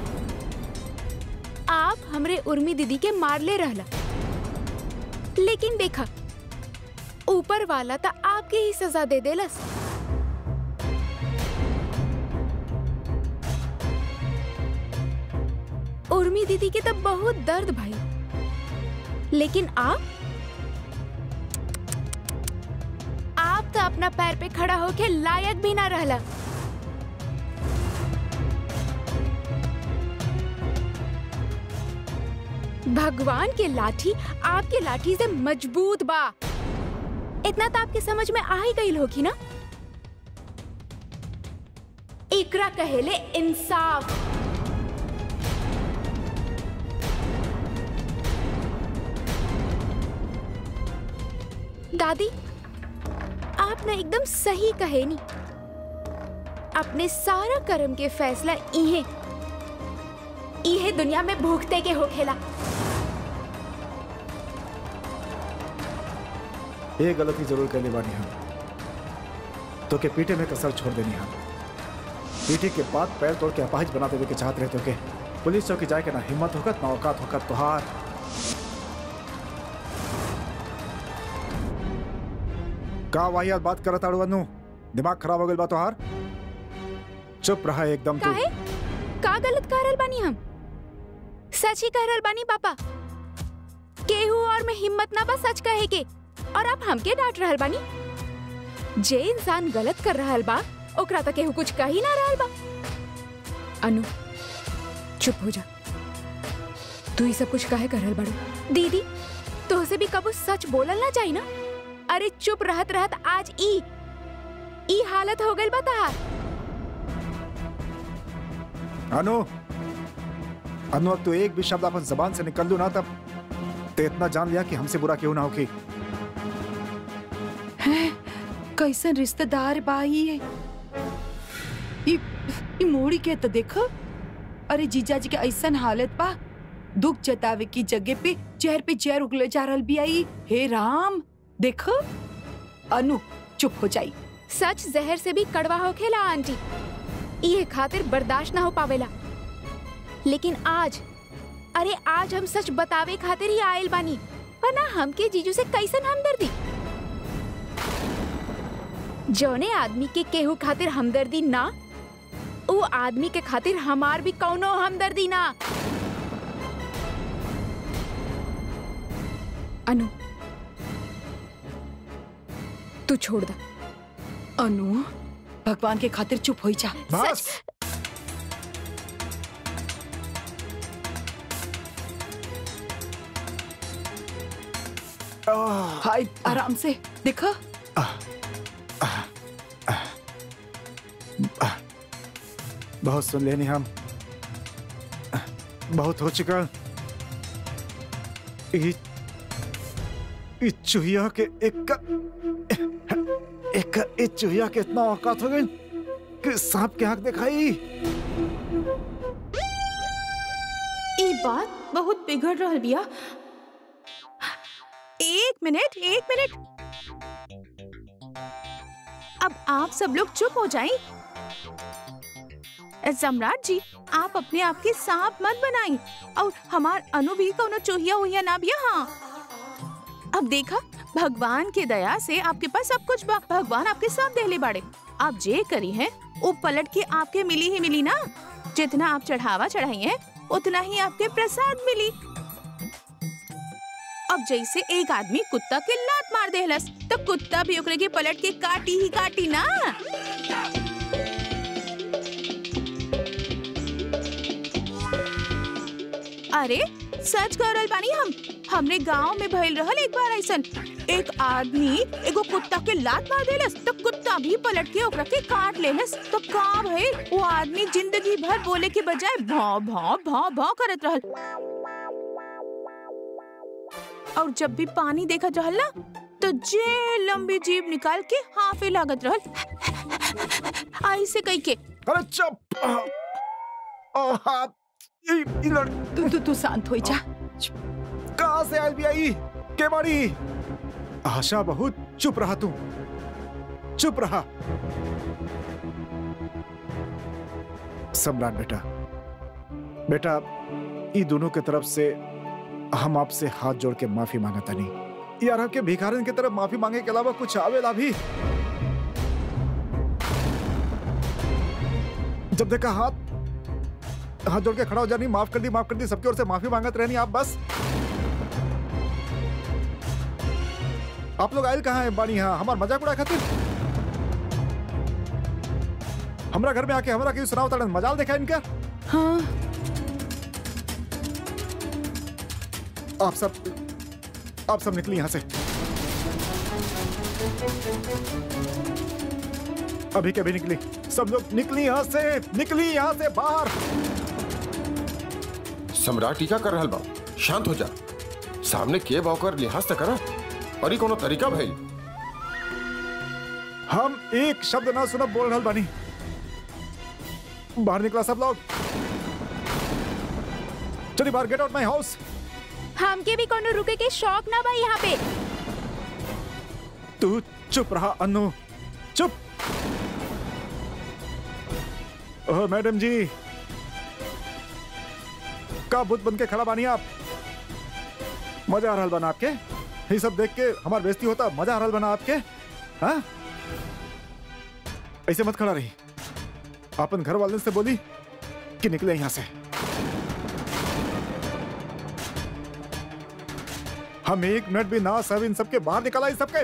आप हमरे उर्मी दीदी के मार ले रहला लेकिन देखा ऊपर वाला तो आपके ही सजा दे देलस उर्मी दीदी के तो बहुत दर्द भाई लेकिन आप आप तो अपना पैर पे खड़ा होके लायक भी ना रहला भगवान के लाठी आपके लाठी से मजबूत बा इतना तो आपके समझ में आ ही गई होगी ना इकरा कहेले इंसाफ दादी आप ना एकदम सही कहे नी अपने सारा कर्म के फैसला इहे इहे दुनिया में भूखते के होखेला ये गलती जरूर करने बानी हम तो के पीठे में कसर छोड़ देनी हम पीठे के बाद पैर तोड़ के अपाहिज बना देवे के चाहत रहे तो के पुलिस चौकी जाए के ना हिम्मत होकत ना औकात होकत तुहार का वाहियात बात करत आड़ू अनु दिमाग खराब हो गइल बा तुहार चुप रहा एकदम तू काहे का गलत कह रहल बानी हम सच ही कह रहल बानी पापा केहू और में हिम्मत ना बा सच कहे के और आप हमके डांट रहल बानी जे इंसान गलत कर रहल बा ओकरा तो केहू कुछ कह ही ना रहल बा अनु चुप हो जा तू ही सब कुछ काहे कर रहल बाड़ू दीदी तोहसे भी कबू सच बोलल ना चाहिए ना अरे चुप रहत रहत आज ई ई हालत हो गइल बा तहार अनु अनु अब तू एक भी शब्द अपन जबान से निकल लू ना तब ते इतना जान लिया कि हमसे बुरा क्यों ना होगी कैसन रिश्तेदार बा ये ई ई मोड़ी के तो देखो अरे जीजा जी के ऐसन हालत बा दुख जतावे की जगह पे जहर पे जहर उगले जा रहल भी आई हे राम देखो अनु चुप हो जाई सच जहर से भी कड़वा होखेला आंटी ये खातिर बर्दाश्त ना हो पावेला लेकिन आज अरे आज हम सच बतावे खातिर ही आयल बानी वरना हमके जीजू से कैसन हमदर्दी जौने आदमी के केहू खातिर हमदर्दी ना वो आदमी के खातिर हमार भी कौनो हमदर्दी ना अनु तू छोड़ दा अनु भगवान के खातिर चुप हो जा बस आह, हाय आराम से देखो बहुत सुन लेनी हम बहुत हो चुका ई ई चूहिया के एक एक ई चूहिया के इतना औकात हो गई कि सांप के आंख दिखाई ई बात बहुत बिगड़ रहल बिया एक मिनट एक मिनट अब आप सब लोग चुप हो जाएं। सम्राट जी आप अपने आप के सांप मत बनाई और हमार अनु भी कोनो चूहिया उहिया ना बिया हाँ अब देखा भगवान के दया से आपके पास सब कुछ बा भगवान आपके साथ देले बाड़े आप जे करी हैं वो पलट के आपके मिली ही मिली ना जितना आप चढ़ावा चढ़ाई हैं उतना ही आपके प्रसाद मिली अब जैसे एक आदमी कुत्ता के लात मार देहलस तो कुत्ता भी ओकरे के पलट के काटी ही काटी ना अरे सच कह रहल बानी हम हमरे गांव में भइल रहल एक बार ऐसन एक आदमी एगो कुत्ता के लात मार देलस तो कुत्ता भी पलट के ओकरा के काट लेलस तो का भइल वो आदमी जिंदगी भर बोले के बजाय भौं भौं भौं भौं करत रहल और जब भी पानी देखत रहल ना तो जे लंबी जीभ निकाल के हाफे लागत रहल ऐसे कई के अरे चुप आह, आह, हाथ ई ई लड़ तू तू तू शांत हो जा कहाँ से आई भी आई के बाड़ी आशा बहुत चुप रहा तू चुप रहा सम्राट बेटा बेटा ई दोनों के तरफ से हम आपसे हाथ जोड़ के माफी मांगता नहीं यार आपके भिखारन की तरफ माफी मांगे के अलावा कुछ आवेला भी जब देखा हाथ हाथ जोड़ के खड़ा हो जानी माफ कर दी माफ कर दी सबकी ओर से माफी मांगत रहनी आप बस आप लोग आयल कहाँ है बानी यहाँ हमार मजाक उड़ा खातिर हमरा घर में आके हमरा के सुनाओ तड़न मजाल देखा इनका हाँ आप सब आप सब निकली यहां से अभी के भी निकली सब लोग निकली यहां से निकली यहां से बाहर सम्राट टीका कर रहल बा शांत हो जा सामने के बाकर लिहाज त करा और ई कोनो तरीका भइल हम एक शब्द ना सुनब बोल रहल बानी बाहर निकला सब लोग चलिए बाहर गेट आउट माय हाउस हमके भी कोनो रुके के शौक ना बा यहाँ पे तू चुप रहा अनु चुप ओह मैडम जी का बुत बन के खड़ा बानी आप मजा आ रहा बना आपके ये सब देख के हमार बेइज्जती होता मजा आ रहा बना आपके हाँ ऐसे मत खड़ा रही अपन घर वाले से बोली कि निकले यहां से हम एक मिनट भी ना सब इन सबके बाहर निकला इन सबके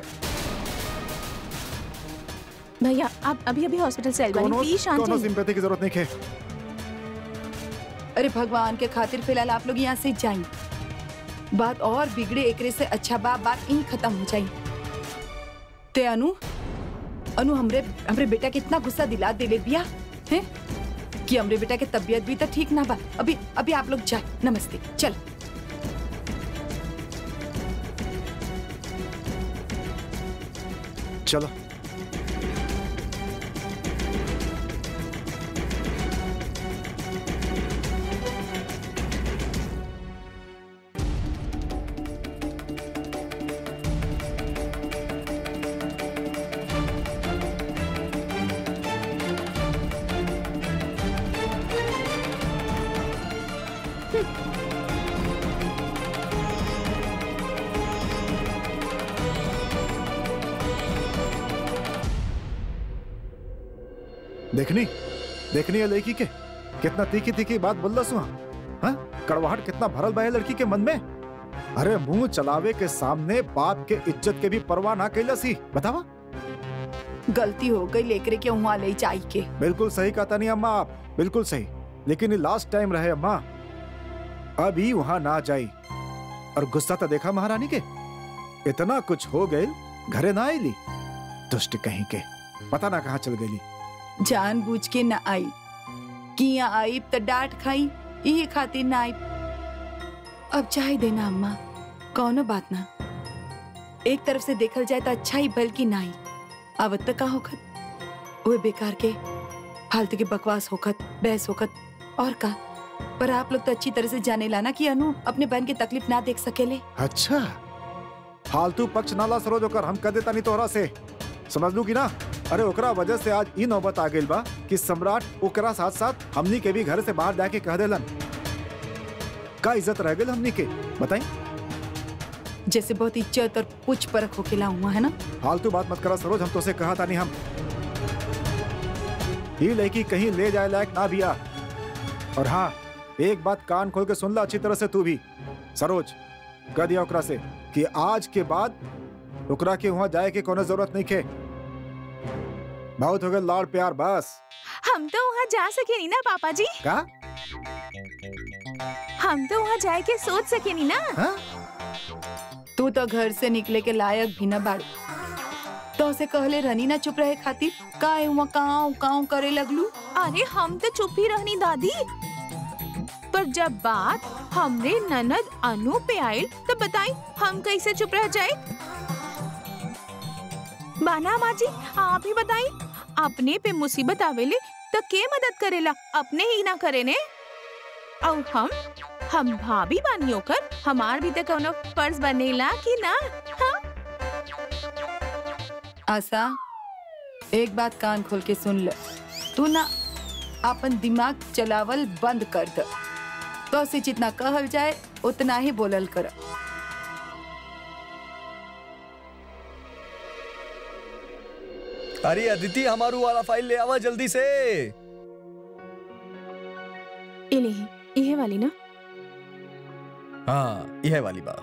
भैया आप अभी अभी हॉस्पिटल से आइल बानी कोनो प्लीज शांत कोनो रहिए। सिंपैथी की जरूरत नहीं है अरे भगवान के खातिर फिलहाल आप लोग यहाँ से जाएं बात और बिगड़े एकरे से अच्छा बा बात यहीं खत्म हो जाई ते अनु अनु हमरे हमरे बेटा के इतना गुस्सा दिला देले बिया हैं कि हमरे बेटा के तबीयत भी तो ठीक ना बा अभी अभी आप लोग जाए नमस्ते चल चलो देखनी देखनी है लड़की के कितना तीखी तीखी बात बोल रहा हाँ कड़वाहट कितना भरल बा है लड़की के मन में अरे मुंह चलावे के सामने बाप के इज्जत के भी परवाह ना कैला सी बतावा गलती हो गई लेकर के वहाँ ले जाई के बिल्कुल सही कहता नहीं अम्मा आप बिल्कुल सही लेकिन ये लास्ट टाइम रहे अम्मा अभी वहां ना जाई और गुस्सा तो देखा महारानी के इतना कुछ हो गए घरे ना आईली दुष्ट कहीं के पता ना कहाँ चल गई जान बूझ के न आई किया आई तो डांट खाई यही खातिर ना आई अब चाहे देना अम्मा कौनो बात ना एक तरफ से देखल जाए तो अच्छा ही बल्कि ना आई अब तक का होखत वो बेकार के फालतू के बकवास होखत बहस होखत और का पर आप लोग तो अच्छी तरह से जाने लाना कि अनु अपने बहन की तकलीफ ना देख सकेले अच्छा फालतू पक्ष नाला सरोज होकर हम कह देता नहीं तोहरा से समझ लू की ना अरे ओकरा वजह से आज ई नौबत आ गई बा कि सम्राट ओकरा साथ साथ हमनी के भी घर से बाहर जाके कह देलन का इज्जत रह गई हमनी के बताई जैसे बहुत इज्जत और पूछ परख होकेला हुआ है ना फालतू बात मत करा सरोज हम तो से कहा था नहीं हम ये लड़की कहीं ले जाए लायक ना भी आ और हाँ एक बात कान खोल के सुन ला अच्छी तरह से तू भी सरोज कह दिया ओकरा से कि आज के बाद ओकरा के वहां जाए के कोनो जरूरत नहीं खे बहुत हो गए लाड़ प्यार बस हम तो वहाँ जा सके नहीं ना पापा जी का हम तो वहाँ जाए के सोच सके नहीं ना हाँ? तू तो घर से निकले के लायक भी न बाड़ तो से कहले रहनी ना चुप रहे खातिर काहे हुआ काव काव करे लगलू अरे हम तो चुप ही रहनी दादी पर जब बात हमरे ननद अनु पे आई तो बताई हम कैसे चुप रह जाए बाना माँ जी आप ही बताई अपने पे मुसीबत आवेले तो के मदद करेला अपने ही ना करे ने और हम हम भाभी बानी होकर हमार भी तो कोनो फर्ज बनेला कि ना हाँ? आशा एक बात कान खोल के सुन ले तू ना अपन दिमाग चलावल बंद कर दे तो से जितना कहल जाए उतना ही बोलल कर अरे अदिति हमारू वाला फाइल ले आवा जल्दी से इले ही इहे वाली ना हाँ यह वाली बा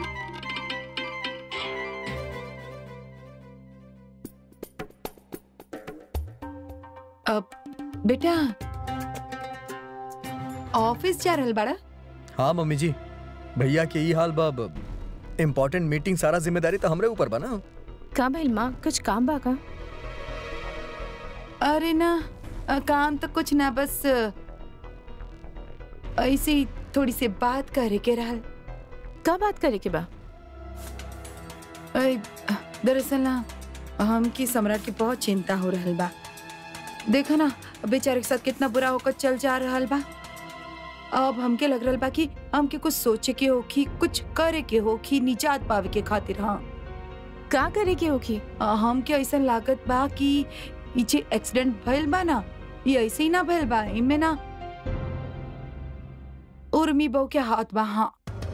अब बेटा ऑफिस जा रहल बाड़ा हाँ मम्मी जी भैया के ई हाल बा इम्पोर्टेंट मीटिंग सारा जिम्मेदारी तो हमरे ऊपर बा ना का भइल माँ कुछ काम बा का अरे ना अ, काम तो कुछ ना बस अ, ऐसे ही थोड़ी सी बात करे के रहल का बात करे के बा अय, दरअसल ना हमकी सम्राट की बहुत चिंता हो रहल बा देखा ना बेचारे के साथ कितना बुरा होकर चल जा रहल बा अब हमके लग रहल बा कि हमके कुछ सोचे के होखी कुछ करे के होखी निजात पावे के खातिर हाँ का करे के होखी अ, हमके ऐसा लागत बा कि ई जे एक्सीडेंट भइल बा ना ये ऐसे ही ना भइल बा इनमें ना उर्मी बहू के हाथ बा हाँ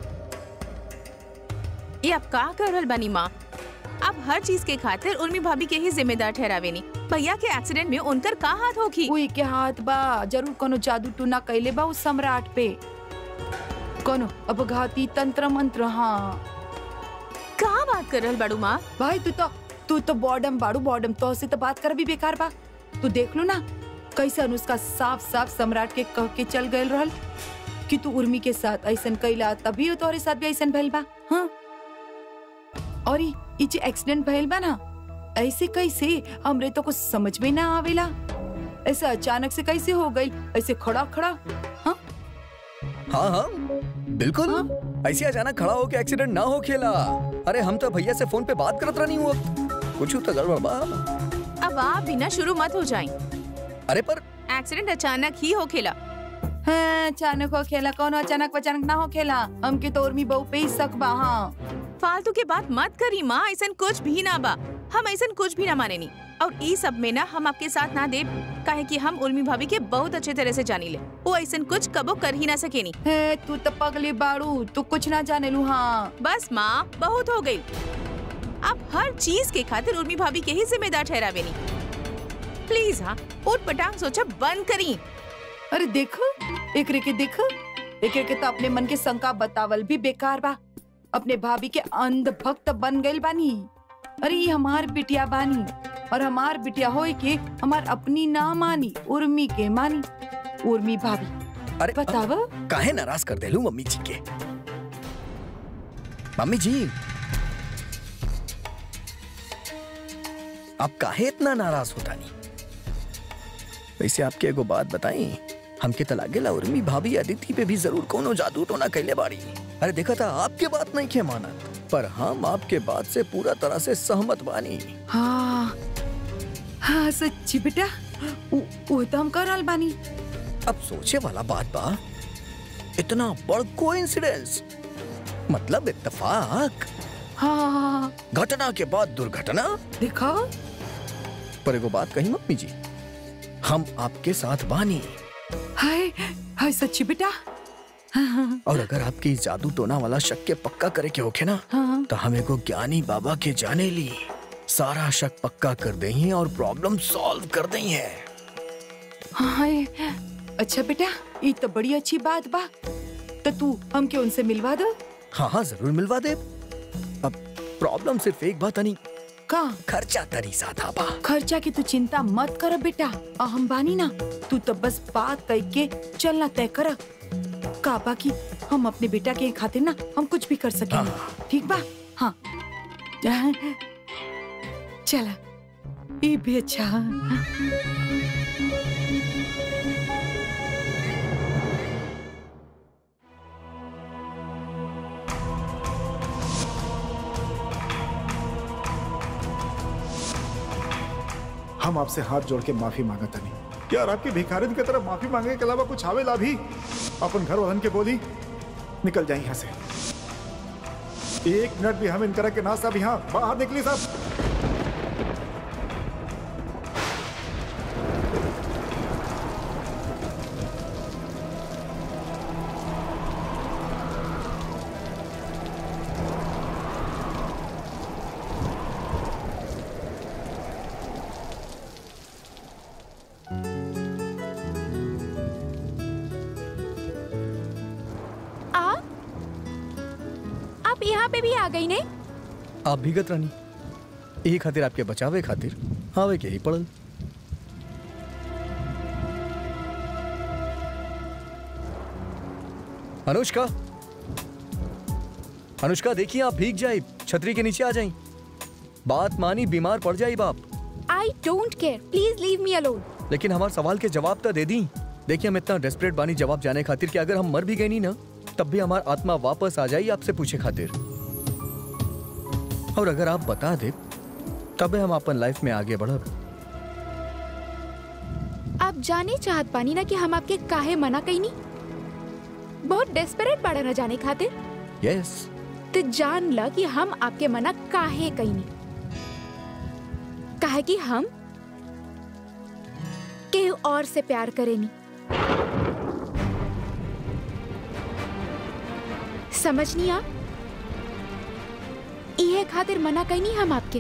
ये अब का कर रहल बानी माँ अब हर चीज के खातिर उर्मी भाभी के ही जिम्मेदार ठहरावेनी भैया के एक्सीडेंट में उनकर का हाथ होखी उई के हाथ बा जरूर कोनो जादू टूना कैले बा उस सम्राट पे कोनो अपघाती तंत्र मंत्र हाँ का बात कर रहल बाड़ू माँ भाई तू तो तू तो बॉडम बाड़ू बॉडम तो से तो बात कर भी बेकार बा तू देख लो ना कैसे अनुष्का साफ साफ सम्राट के कह के चल गए रहल कि तू उर्मी के साथ ऐसन कैला तभी तोहरे साथ भी ऐसन भइल बा हाँ और ई ई जे एक्सीडेंट भइल बा ना ऐसे कैसे हमरे तो कुछ समझ में ना आवेला ऐसा अचानक से कैसे हो गई ऐसे खड़ा खड़ा हाँ हाँ हाँ बिल्कुल हाँ? ऐसे अचानक खड़ा होके एक्सीडेंट ना हो खेला अरे हम तो भैया से फोन पे बात करत रहनी हुआ कुछ तो गड़बड़ बा अब आप बिना शुरू मत हो जाए अरे पर एक्सीडेंट अचानक ही हो खेला हाँ, अचानक हो खेला कौन अचानक अचानक ना हो खेला हमके तो उर्मी बहू पे ही शक बा हाँ फालतू के बात मत करी माँ ऐसा कुछ भी ना बा हम ऐसा कुछ भी ना माने नी और ई सब में ना हम आपके साथ ना दे काहे कि हम उर्मी भाभी के बहुत अच्छे तरह से जानी ले वो ऐसा कुछ कबो कर ही ना सकेनी हे तू तो पगली बाड़ू तू कुछ ना जाने लू हाँ बस माँ बहुत हो गई अब हर चीज के खातिर उर्मी भाभी के ही जिम्मेदार ठहरावेनी प्लीज हाँ उठ पटांग सोचा बंद करी अरे देखो एकरे के देखो एकरे के तो अपने मन के शंका बतावल भी बेकार बा अपने भाभी के अंध भक्त बन गइल बानी अरे ये हमार बिटिया बानी और हमार बिटिया होए के हमार अपनी ना मानी उर्मी के मानी उर्मी भाभी अरे बताव काहे नाराज कर देलू मम्मी जी के मम्मी जी आप काहे इतना नाराज होता नहीं वैसे आपके एगो बात बताई हमके तो लागेला उर्मी भाभी अदिति पे भी जरूर कोनो जादू टोना कैले बाड़ी अरे देखा था आपके बात नहीं के माना पर हम आपके बात से पूरा तरह से सहमत बानी हाँ हाँ सच्ची बेटा उ- वो तो हम करल बानी अब सोचे वाला बात बा इतना बड़ कोइंसिडेंस मतलब इत्तेफाक हाँ घटना के बाद दुर्घटना देखो पर एगो बात कही मम्मी जी हम आपके साथ बानी हाय हाय सच्ची बेटा हाँ और अगर आपकी इस जादू टोना वाला शक के पक्का करे के होखे ना हाँ तो हम एगो ज्ञानी बाबा के जाने ली सारा शक पक्का कर दे और प्रॉब्लम सॉल्व कर दई है हाय अच्छा बेटा ये तो बड़ी अच्छी बात बा तो तू हमके उनसे मिलवा दो हाँ हाँ जरूर मिलवा दे अब प्रॉब्लम सिर्फ एक बात नहीं का खर्चा तरी साधा बा खर्चा की तू चिंता मत कर बेटा आ हम बानी ना तू तो बस बात कह के चलना तय कर का बाकी हम अपने बेटा के खातिर ना हम कुछ भी कर सकेंगे ठीक बा हाँ चला ये भी अच्छा हम आपसे हाथ जोड़ के माफी मांगता नहीं यार आपकी भिखारिन की तरफ माफी मांगने के अलावा कुछ आवेला भी अपन घर वालन के बोली निकल जाए यहाँ से एक मिनट भी हम इनकरा के ना साहब यहाँ बाहर निकली साहब आप आप यहाँ पे भी आ गई ने आप भीगत रानी यही खातिर आपके बचावे खातिर आवे के ही पड़ल अनुष्का अनुष्का देखिए आप भीग जाए छतरी के नीचे आ जाए बात मानी बीमार पड़ जाए बाप I don't care please leave me alone लेकिन हमारे सवाल के जवाब तो दे दी देखिए हम इतना डेस्परेट बानी जवाब जाने खातिर कि अगर हम मर भी गए नहीं ना तब भी हमारा आत्मा वापस आ जाए आपसे पूछे खातिर और अगर आप बता दे तबे हम अपन लाइफ में आगे बढ़ब आप जाने चाहत पानी ना कि हम आपके काहे मना कईनी बहुत डेस्परेट पड़ा न जाने खातिर यस तो जान ल कि हम आपके मना काहे कईनी काहे कि हम केहू और से प्यार करेनी समझनी आप इहे खातिर मना कईनी हम आपके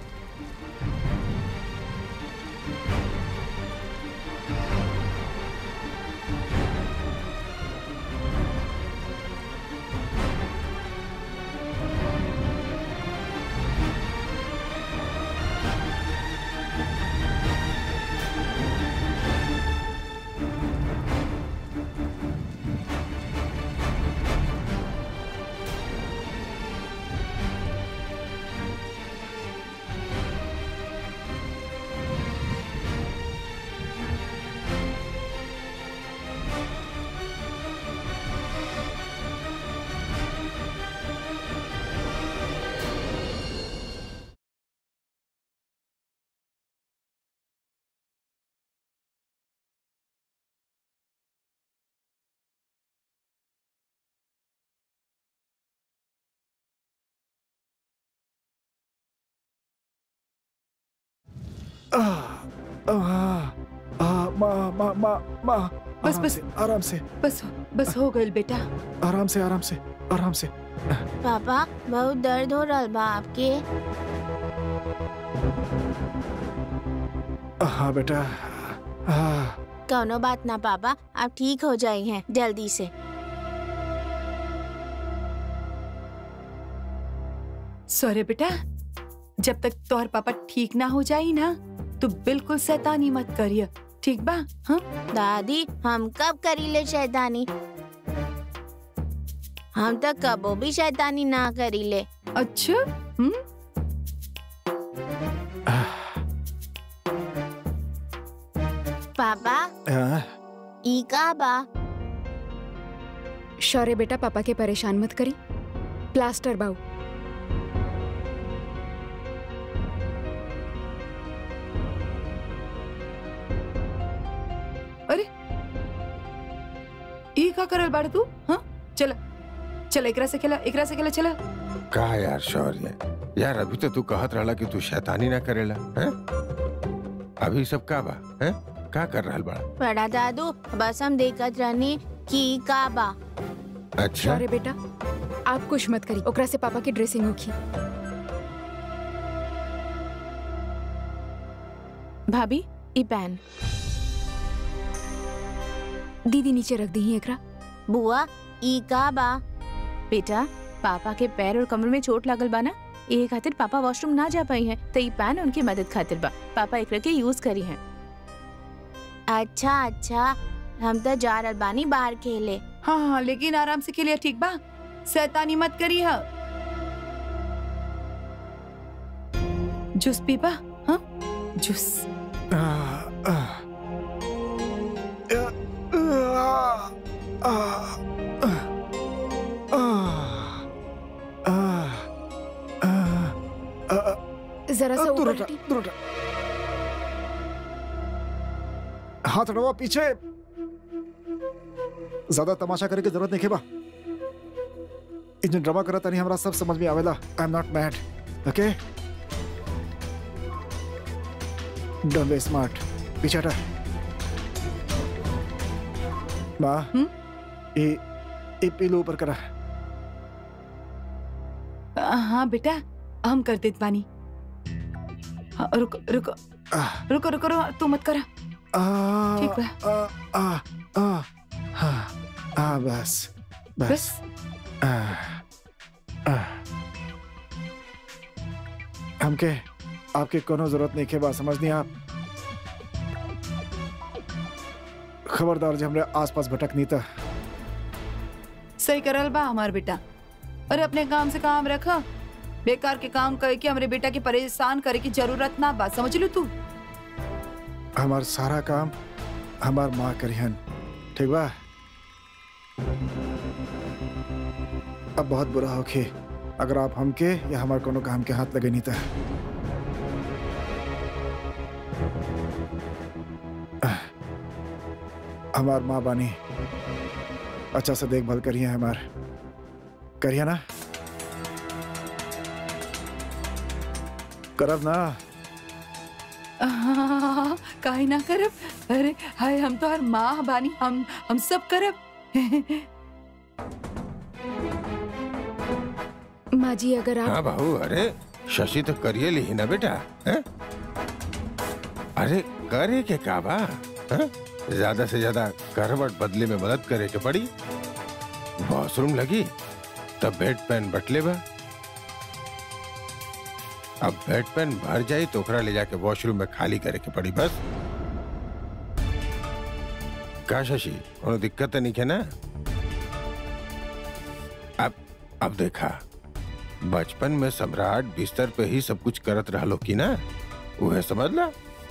आ, आ, मा, मा, मा, मा, बस, आराम बस। से, आराम से बस बस हो गई बेटा आराम से आराम से आराम से पापा बहुत दर्द हो रहा बा आपके हाँ बेटा हाँ कौनो बात ना पापा आप ठीक हो जाए हैं जल्दी से सॉरी बेटा जब तक तोहर पापा ठीक ना हो जाई ना तो बिल्कुल शैतानी मत करिए ठीक बा हाँ दादी हम कब करीले शैतानी हम तो कबो भी शैतानी ना करीले अच्छा हम्म पापा हाँ, ई का बा शौर्य बेटा पापा के परेशान मत करी प्लास्टर बाऊ अरे ई का करल बाड़ तू हाँ चल चल एकरा से खेला एकरा से खेला चला कहा यार शौर्य यार अभी तो तू कहत रहला कि तू शैतानी ना करेला हैं अभी सब का बा हैं का कर रहल बड़ा बड़ा दादू बस हम देखत रहनी कि ई का बा अच्छा शौर्य बेटा आप कुछ मत करी ओकरा से पापा की ड्रेसिंग होखी भाभी ई पैन दीदी नीचे रख दी एकरा बुआ ई का बा बेटा पापा के पैर और कमर में चोट लागल बा ना ए खातिर पापा वॉशरूम ना जा पाई हैं तो ई पैन उनकी मदद खातिर बा पापा एकरा के यूज करी हैं अच्छा अच्छा हम तो जा रहल बानी बाहर खेले हाँ हाँ लेकिन आराम से खेलिए ठीक बा शैतानी मत करी हा जूस पीबा हाँ जूस आ, आ, आ, आ, आ, आ, आ, आ, आ, जरा सा दूर ऊपर हटा, हटी दूर हटा। हाथ हटाओ पीछे ज्यादा तमाशा करे की जरूरत नहीं खेबा इ जो ड्रामा करता नहीं हमरा सब समझ में आवेला I am not mad okay don't be smart पीछे हटा माँ हम्म? ये ये पीलू ऊपर करा हाँ बेटा हम कर देत बानी हाँ, रुको रुको आह, रुको रुको रुको तू मत करा आ, ठीक बा। आ, आ, आ, हाँ, आ, बस बस बस आ, आ। हमके आपके कोनो जरूरत नहीं के बात समझनी आप खबरदार जब हमरे आसपास भटक नहीं था सही करल बा हमार बेटा अरे अपने काम से काम रखा बेकार के काम करके हमरे बेटा के परेशान करे की जरूरत ना बा समझ लू तू हमार सारा काम हमार माँ करिहन ठीक बा अब बहुत बुरा होखे अगर आप हमके या हमार कोनो काम के हाथ लगे नहीं था आह, हमार माँ बानी अच्छा से देखभाल करिए हमार करिए ना करब ना आह, काहे ना करब अरे हाय हम तो हर माँ बानी हम हम सब करब माँ जी अगर आप हाँ बाबू अरे शशि तो करिए ली ना बेटा हैं? अरे करे के का बा हैं? ज्यादा से ज्यादा करवट बदले में मदद करे के पड़ी वॉशरूम लगी तब बेड पेन बटले बा अब बेड पेन भर जाई तो ओकरा ले जाके वॉशरूम में खाली करे के पड़ी बस का शशि कोनो दिक्कत तो नहीं है ना अब अब देखा बचपन में सम्राट बिस्तर पे ही सब कुछ करत रहलो की ना उहे समझ ला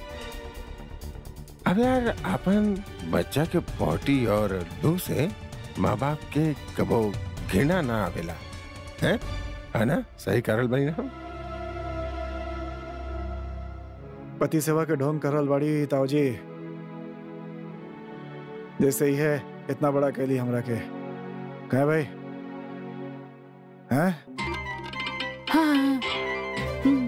अब यार अपन बच्चा के पोटी और लू से माँ बाप के कबो घृणा ना आवेला है है ना सही करल बनी ना हम? पति सेवा के ढोंग करल बाड़ी ताऊजी जैसे ही है इतना बड़ा कैली हमरा के कहे भाई हैं हाँ हम्म,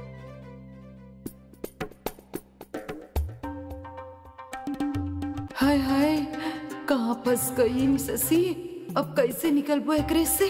हाय हाय कहाँ फंस गई इन ससी अब कैसे निकलबो एकरे से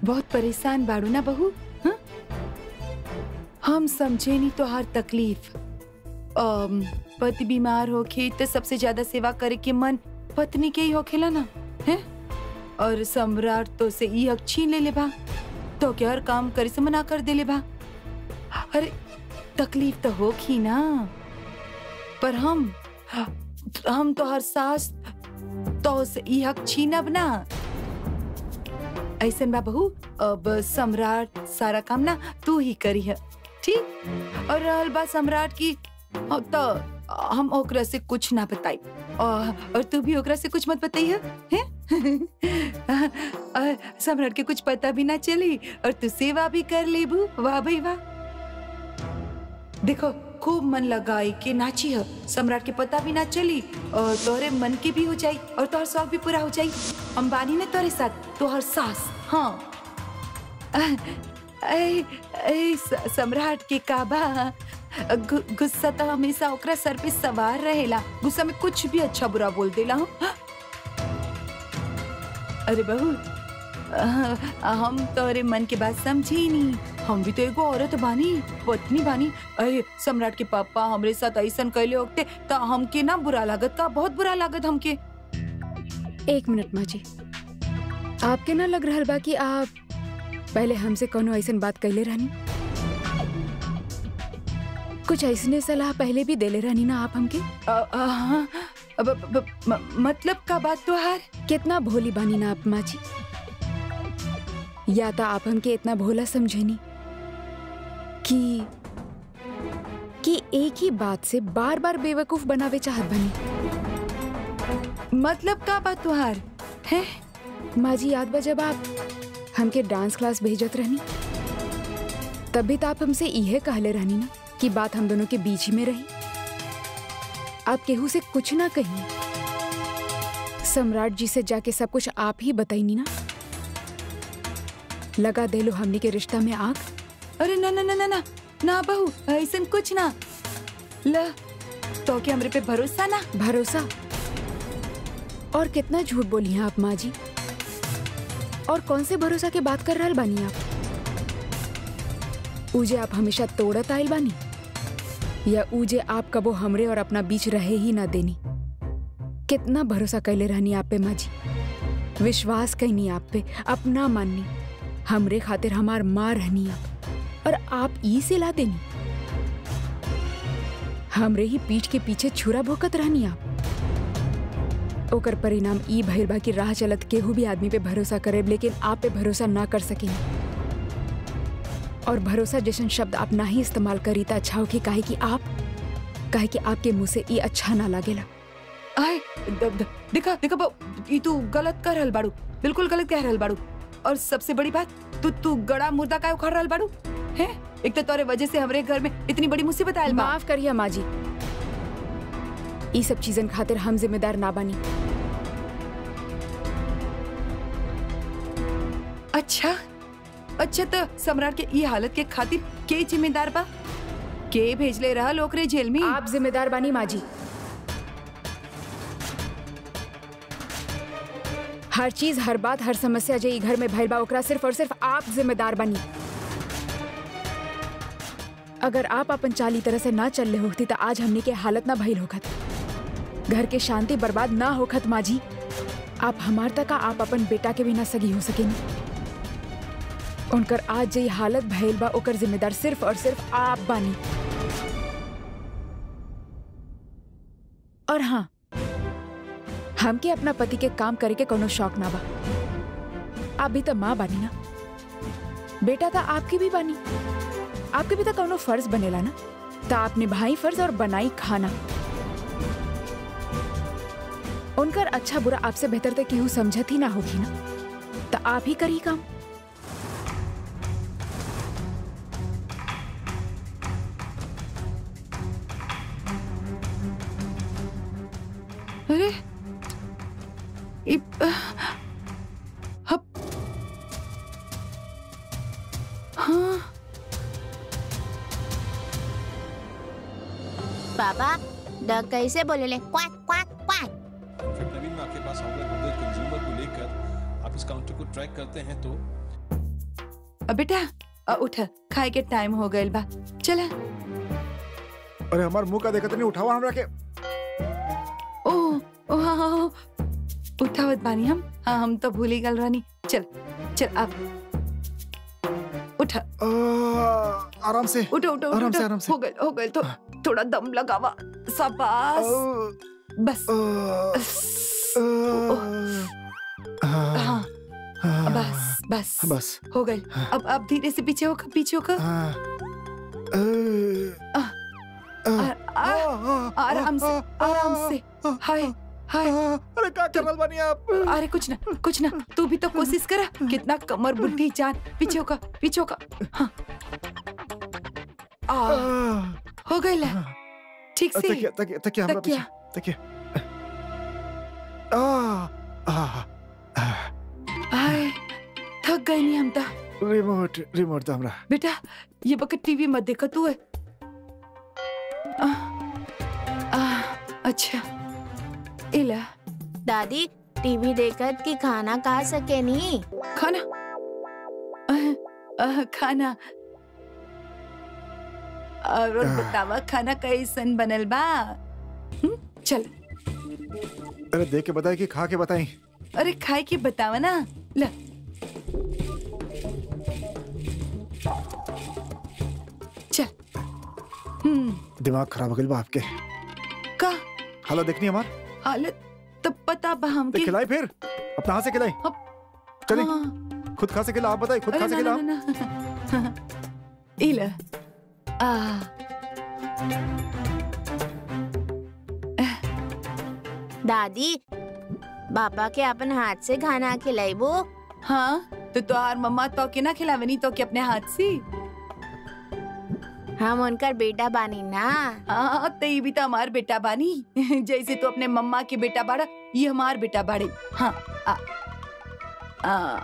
बहुत परेशान बाड़ू ना बहू हाँ? हम समझे नहीं तो हर तकलीफ अम, पति बीमार होखे तो सबसे ज्यादा सेवा करे के मन पत्नी के ही होखेला ना है और सम्राट तो से ई हक छीन ले ले बा तो क्या हर काम करे से मना कर दे ले बा अरे तकलीफ तो होखी ना पर हम हम तो हर सास तो से ई हक छीनब ना ऐसन बा बहू अब सम्राट सारा काम ना तू ही करी है ठीक और रहल बात सम्राट की हाँ, तो हम ओकरा से कुछ ना बताई और, और तू भी ओकरा से कुछ मत बताई है, हैं? और सम्राट के कुछ पता भी ना चली और तू सेवा भी कर लेबू वाह भाई वाह देखो खूब मन लगाई के नाची है सम्राट के पता भी ना चली और तोहरे मन की भी हो जाई और तोहर शौक भी पूरा हो जाई हम बानी ने तोरे साथ तोहर सास हाँ ऐ, ऐ, स- सम्राट के काबा गु, गुस्सा तो हमेशा ओकरा सर पे सवार रहेला गुस्सा में कुछ भी अच्छा बुरा बोल देला हूँ अरे बहू अ, हम तोरे मन के बात समझी ही नहीं हम भी तो एगो औरत बानी पत्नी बानी अरे सम्राट के पापा हमरे साथ ऐसन कैले होते तो हमके ना बुरा लागत का बहुत बुरा लागत हमके एक मिनट माँ जी आपके ना लग रहल बा कि आप पहले हमसे कोनो ऐसन बात कैले रहनी कुछ ऐसने सलाह पहले भी देले रहनी ना आप हमके अ, अ, हाँ, अब- अब- अब- म- मतलब का बात तो हार कितना भोली बानी ना आप माँ जी या तो आप हमके इतना भोला समझेनी कि कि एक ही बात से बार बार बेवकूफ बनावे चाहत बनी मतलब का बात तो हार है माँ जी याद बा जब आप हमके डांस क्लास भेजत रहनी तब भी तो आप हमसे इहे कहले रहनी ना कि बात हम दोनों के बीच ही में रही आप केहू से कुछ ना कही सम्राट जी से जाके सब कुछ आप ही बताईनी ना लगा दे लो हमनी के रिश्ता में आग अरे ना ना ना ना ना ना बहू ऐसन कुछ ना ल तो क्या हमरे पे भरोसा ना भरोसा और कितना झूठ बोली हैं आप माँ जी और कौन से भरोसा के बात कर रहल बानी आप ऊजे आप हमेशा तोड़त आयल बानी या ऊजे आप कबो हमरे और अपना बीच रहे ही ना देनी कितना भरोसा कैले रहनी आप पे माँ जी विश्वास कैनी आप पे अपना माननी हमरे खातिर हमार माँ रहनी आप और आप ई से ला देनी हमरे ही पीठ के पीछे छुरा भोकत रहनी आप ओकर परिणाम ई भइल बा कि राह चलत केहू भी आदमी पे भरोसा करे लेकिन आप पे भरोसा ना कर सकें और भरोसा जैसन शब्द आप ना ही इस्तेमाल करी त अच्छा हो कि काहे कि आप काहे कि आपके मुंह से ई अच्छा ना लागेला आए द- द- देखा देखा बहू ई तू गलत कर रहल बाड़ू बिल्कुल गलत कह रहल बाड़ू और सबसे बड़ी बात तू तू गड़ा मुर्दा का उखाड़ रहल बाड़ू है एक तो तोरे वजह से हमरे घर में इतनी बड़ी मुसीबत आयल बा माफ करिए माँ जी ई सब चीजन खातिर हम जिम्मेदार ना बनी अच्छा अच्छा तो सम्राट के ई हालत के खातिर के जिम्मेदार बा के भेजले रहल ओकरे जेल में आप जिम्मेदार बानी माँ जी हर चीज हर बात हर समस्या जे ई घर में भइल बा ओकरा सिर्फ और सिर्फ आप जिम्मेदार बनी अगर आप अपन चाली तरह से ना चल रहे होती तो आज हमने के हालत ना भइल होखत घर के शांति बर्बाद ना होखत माँ जी आप हमार तक आप अपन बेटा के भी ना सगी हो सकेनी उनकर आज जे ई हालत भइल बा ओकर जिम्मेदार सिर्फ और सिर्फ आप बानी और हाँ हमके अपना पति के काम करे के कोनो शौक ना बा आप भी तो माँ बानी ना बेटा तो आपकी भी बानी आपके भी तो कोनो फर्ज बनेला ना तो आप निभाई फर्ज और बनाई खाना उनकर अच्छा बुरा आपसे बेहतर तो केहू समझत ही ना होगी ना तो आप ही करी काम अरे इ- हप हाँ पापा द कैसे बोले ले quack quack quack in fact Naveen मैं आपके पास आऊंगा गूगल कंज्यूमर को लेकर आप इस काउंटर को ट्रैक करते हैं तो अ, बेटा अ, उठ खाए के टाइम हो गइल बा चला अरे हमार मुंह का देखत नहीं उठावा हमरा के ओ ओ हाँ हाँ हाँ। उठावत बानी हम हाँ हम तो भूल ही गल रानी चल चल अब उठा आ, आराम से उठो उठो आराम उठो से, आराम से। हो गए हो गए तो थोड़ा दम लगावा शाबाश बस हाँ बस बस बस हो गए अब अब धीरे से पीछे होकर पीछे होकर हाँ। आ- आ- आराम से आराम से हाय हाय अरे क्या कर रहा बानी आप अरे कुछ ना कुछ ना तू भी तो कोशिश करा कितना कमर बुढ़ी जान पीछे होकर पीछे होकर हाँ आ, हो गई ला ठीक से तकिया तकिया तकिया हमरा तकिया। पीछे तकिया आ आ आ, हाय थक गई नहीं हम तो रिमोट रिमोट तो हमरा बेटा ये बकत टीवी मत देखा तू है आ, आ, अच्छा इला दादी टीवी देखत कि खाना खा सके नी खाना अह, अह, खाना और और बतावा खाना कैसन बनल बा हम्म, चल अरे देख के बताए कि खा के बताई अरे खाए के बतावा ना ल चल हम्म दिमाग खराब हो गइल बा आपके का हालत देखनी हमार हालत तब पता बा देख हमके खिलाई फिर अपना हाथ से खिलाई अब- चलिए हाँ। खुद खा से खिला आप बताइए खुद अरे खा से ना खिला ना ना ना इला आ दादी पापा के अपन हाथ से खाना खिलाइबो हाँ तो तोहार मम्मा तो के ना खिलावे नहीं तो के अपने हाथ से हम उनकर बेटा बानी ना हाँ तो ये भी तो हमार बेटा बानी जैसे तू अपने मम्मा के बेटा बाड़ा ये हमार बेटा बाड़े हाँ आ, आ,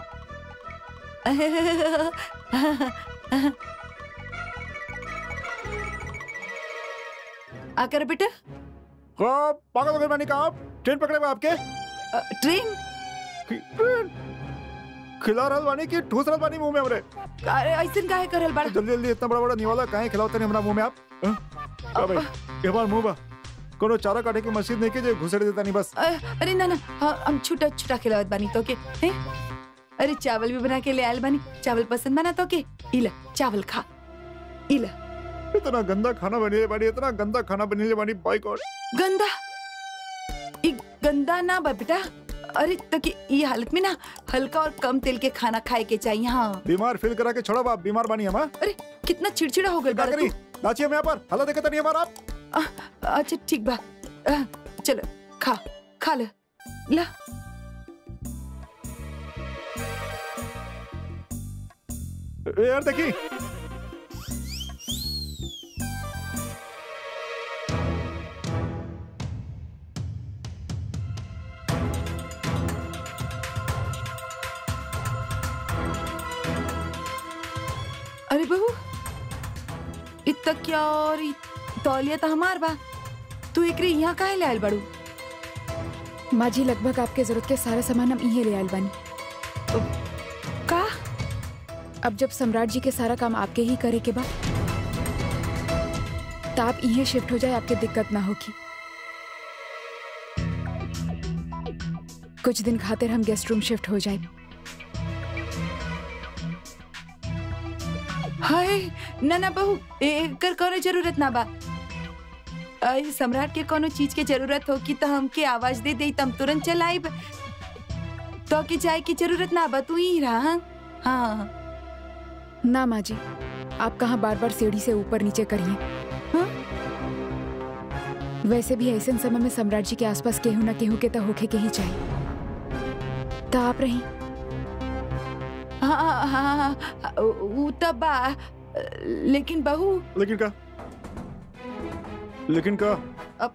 आकर बेटा हाँ पागल हो गए मैंने कहा आप ट्रेन पकड़े हुए आपके अ, ट्रेन ट्रेन खिला रहल बानी कि ठूस रहल बानी मुंह में हमरे अरे ऐसे काहे करल बाड़ा जल्दी जल्दी इतना बड़ा बड़ा निवाला काहे खिलावते नहीं हमरा मुंह में आप हाँ? का भाई ये हमार मुंह बा कोनो चारा काटे की मशीन नहीं के जो घुसड़ देता नहीं बस अ, अरे ना ना हाँ, हम छुटा छुटा खिलावत बानी तो के हैं? अरे चावल भी बना के ले आयल बानी चावल पसंद बना तो के इला चावल खा इला इतना गंदा खाना बने बानी इतना गंदा खाना बने बानी बाई गॉड गंदा ई गंदा ना बा बेटा अरे तो कि ये हालत में ना हल्का और कम तेल के खाना खाए के चाहिए हाँ बीमार फील करा के छोड़ा बाप बीमार बानी हम हाँ? अरे कितना चिड़चिड़ा हो गया क्या बाड़ा करी तू नाची हम यहाँ पर हालत देखता नहीं हमारा आप अच्छा ठीक बा अ, चलो खा खा ले ला ए, यार देखी अरे बहू इतना क्या और इ तौलिया तो हमार बा तू एकरे यहाँ काहे ले आयल बाड़ू माँ जी लगभग आपके जरूरत के सारा सामान हम इहे ले आयल बानी का अब जब सम्राट जी के सारा काम आपके ही करे के बाद तो आप इहे शिफ्ट हो जाए आपके दिक्कत ना होगी कुछ दिन खातिर हम गेस्ट रूम शिफ्ट हो जाए हाय ना ना बहू एकर कोनो जरूरत ना बा आई सम्राट के कोनो चीज के जरूरत हो कि तो हमके आवाज दे दे तम तुरंत चल आइब तो की जाए की जरूरत ना बा तू ही रहा हाँ? हाँ ना माँ जी आप कहाँ बार बार सीढ़ी से ऊपर नीचे करिए हाँ? वैसे भी ऐसे समय में सम्राट जी के आसपास केहू ना केहू के तो होखे के ही चाहिए तो आप रही हाँ हाँ हाँ हाँ, उ तब बा लेकिन बहू लेकिन का लेकिन का अब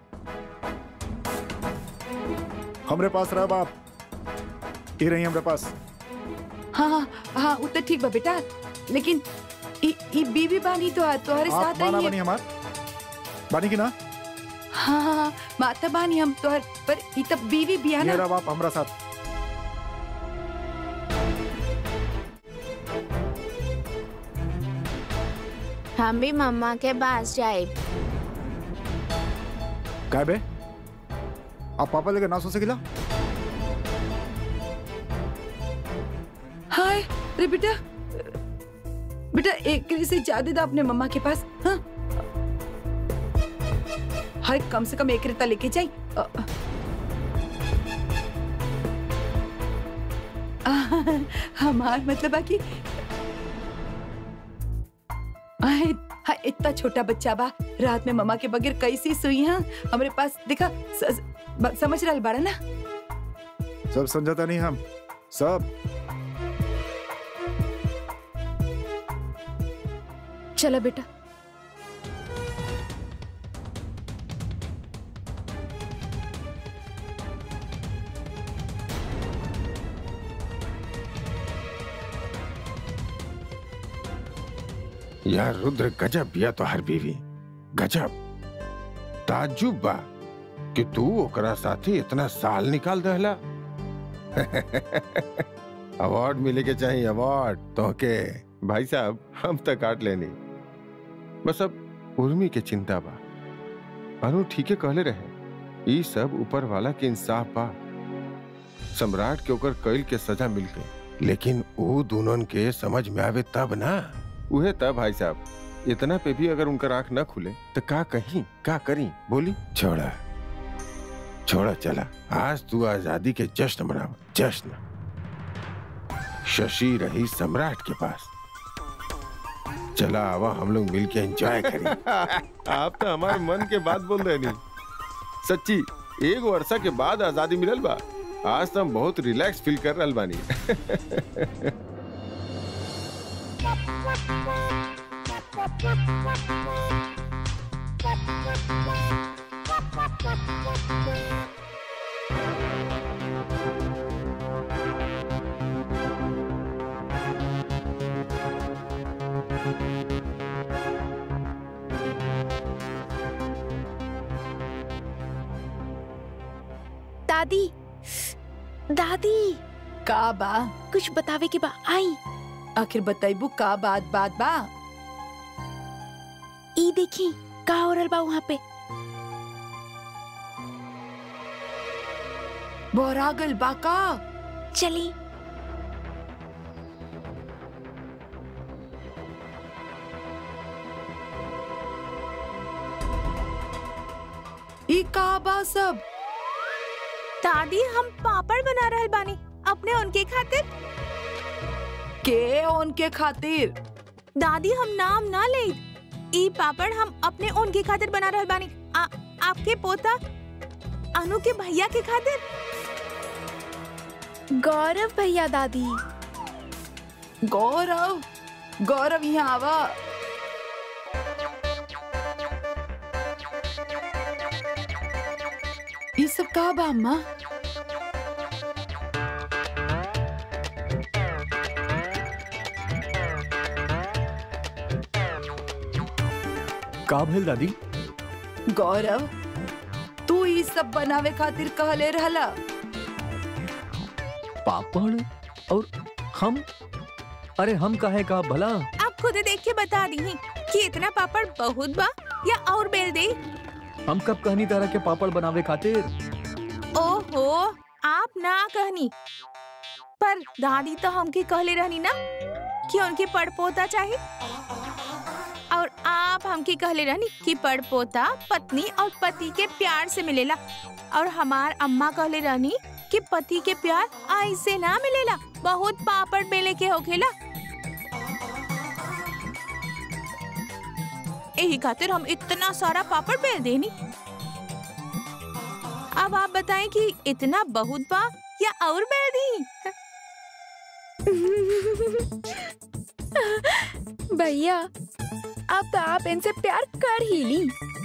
हमरे पास रहा बाप ये रही हमरे पास हाँ हाँ हाँ उ तो ठीक बा बेटा लेकिन ई ई बीवी बानी तो तोहरे आप साथ माना रही बनी हमार बानी की ना हाँ हाँ हाँ, माता बानी हम तोहर पर ई तब बीवी भी है ये ना रहा बाप हमरा साथ हम भी मम्मा के पास जाए काय बे आप पापा लेकर ना सो सकिला हाय अरे बेटा बेटा एक से ज्यादा था अपने मम्मा के पास हाँ हाय कम से कम एक रेता लेके जाई अ, अ। आ, हमार मतलब है कि आए, हाँ, इतना छोटा बच्चा बा रात में मम्मा के बगैर कैसी सोई हाँ हमारे पास देखा स, ब- समझ रहा बाड़ा ना सब समझाता नहीं हम सब चलो बेटा यार रुद्र गजब बिया तो हर बीवी गजब ताजुब बा कि तू ओकरा साथे इतना साल निकाल दहला अवार्ड मिले के चाहिए अवार्ड तो के भाई साहब हम तक काट लेनी बस अब उर्मी के चिंता बा अनु ठीके कहले रहे ई सब ऊपर वाला के इंसाफ बा सम्राट के ओकर कैल के सजा मिल गई लेकिन वो दोनों के समझ में आवे तब ना उहे तब भाई साहब इतना पे भी अगर उनका आंख न खुले तो का कहीं का करी बोली छोड़ा छोड़ा चला आज तू आजादी के जश्न मनाओ जश्न शशि रही सम्राट के पास चला आवा हम लोग मिलके एंजॉय करें आप तो हमारे मन के बात बोल रहे नहीं सच्ची एक वर्षा के बाद आजादी मिलल बा आज तो हम बहुत रिलैक्स फील कर रहल बानी दादी दादी का बा कुछ बतावे के बा आई आखिर बताइबू का बात बात बा ई देखी का हो रहल बा वहाँ पे बोरागल बा का चली ई का बा सब दादी हम पापड़ बना रहल बानी अपने उनके खातिर के उनके खातिर दादी हम नाम ना ले ई पापड़ हम अपने उनके खातिर बना रहल बानी आ, आपके पोता अनु के भैया के खातिर गौरव भैया दादी गौरव गौरव यहाँ आवा ई सब का बा अम्मा का भेल दादी गौरव तू ई सब बनावे खातिर कहले रहला पापड़ और हम अरे हम काहे का भला आप खुद देख के बता दी कि इतना पापड़ बहुत बा या और बेल दे हम कब कहनी तरह के पापड़ बनावे खातिर ओहो आप ना कहनी पर दादी तो हमके कहले रहनी ना कि उनके पड़पोता चाहिए और आप हमके कहले रहनी कि पड़पोता पत्नी और पति के प्यार से मिलेला और हमार अम्मा कहले रहनी कि पति के प्यार ऐसे ना मिलेला बहुत पापड़ बेले के होखेला यही खातिर हम इतना सारा पापड़ बेल देनी अब आप बताएं कि इतना बहुत बा या और बेल दी भैया अब तो आप इनसे प्यार कर ही ली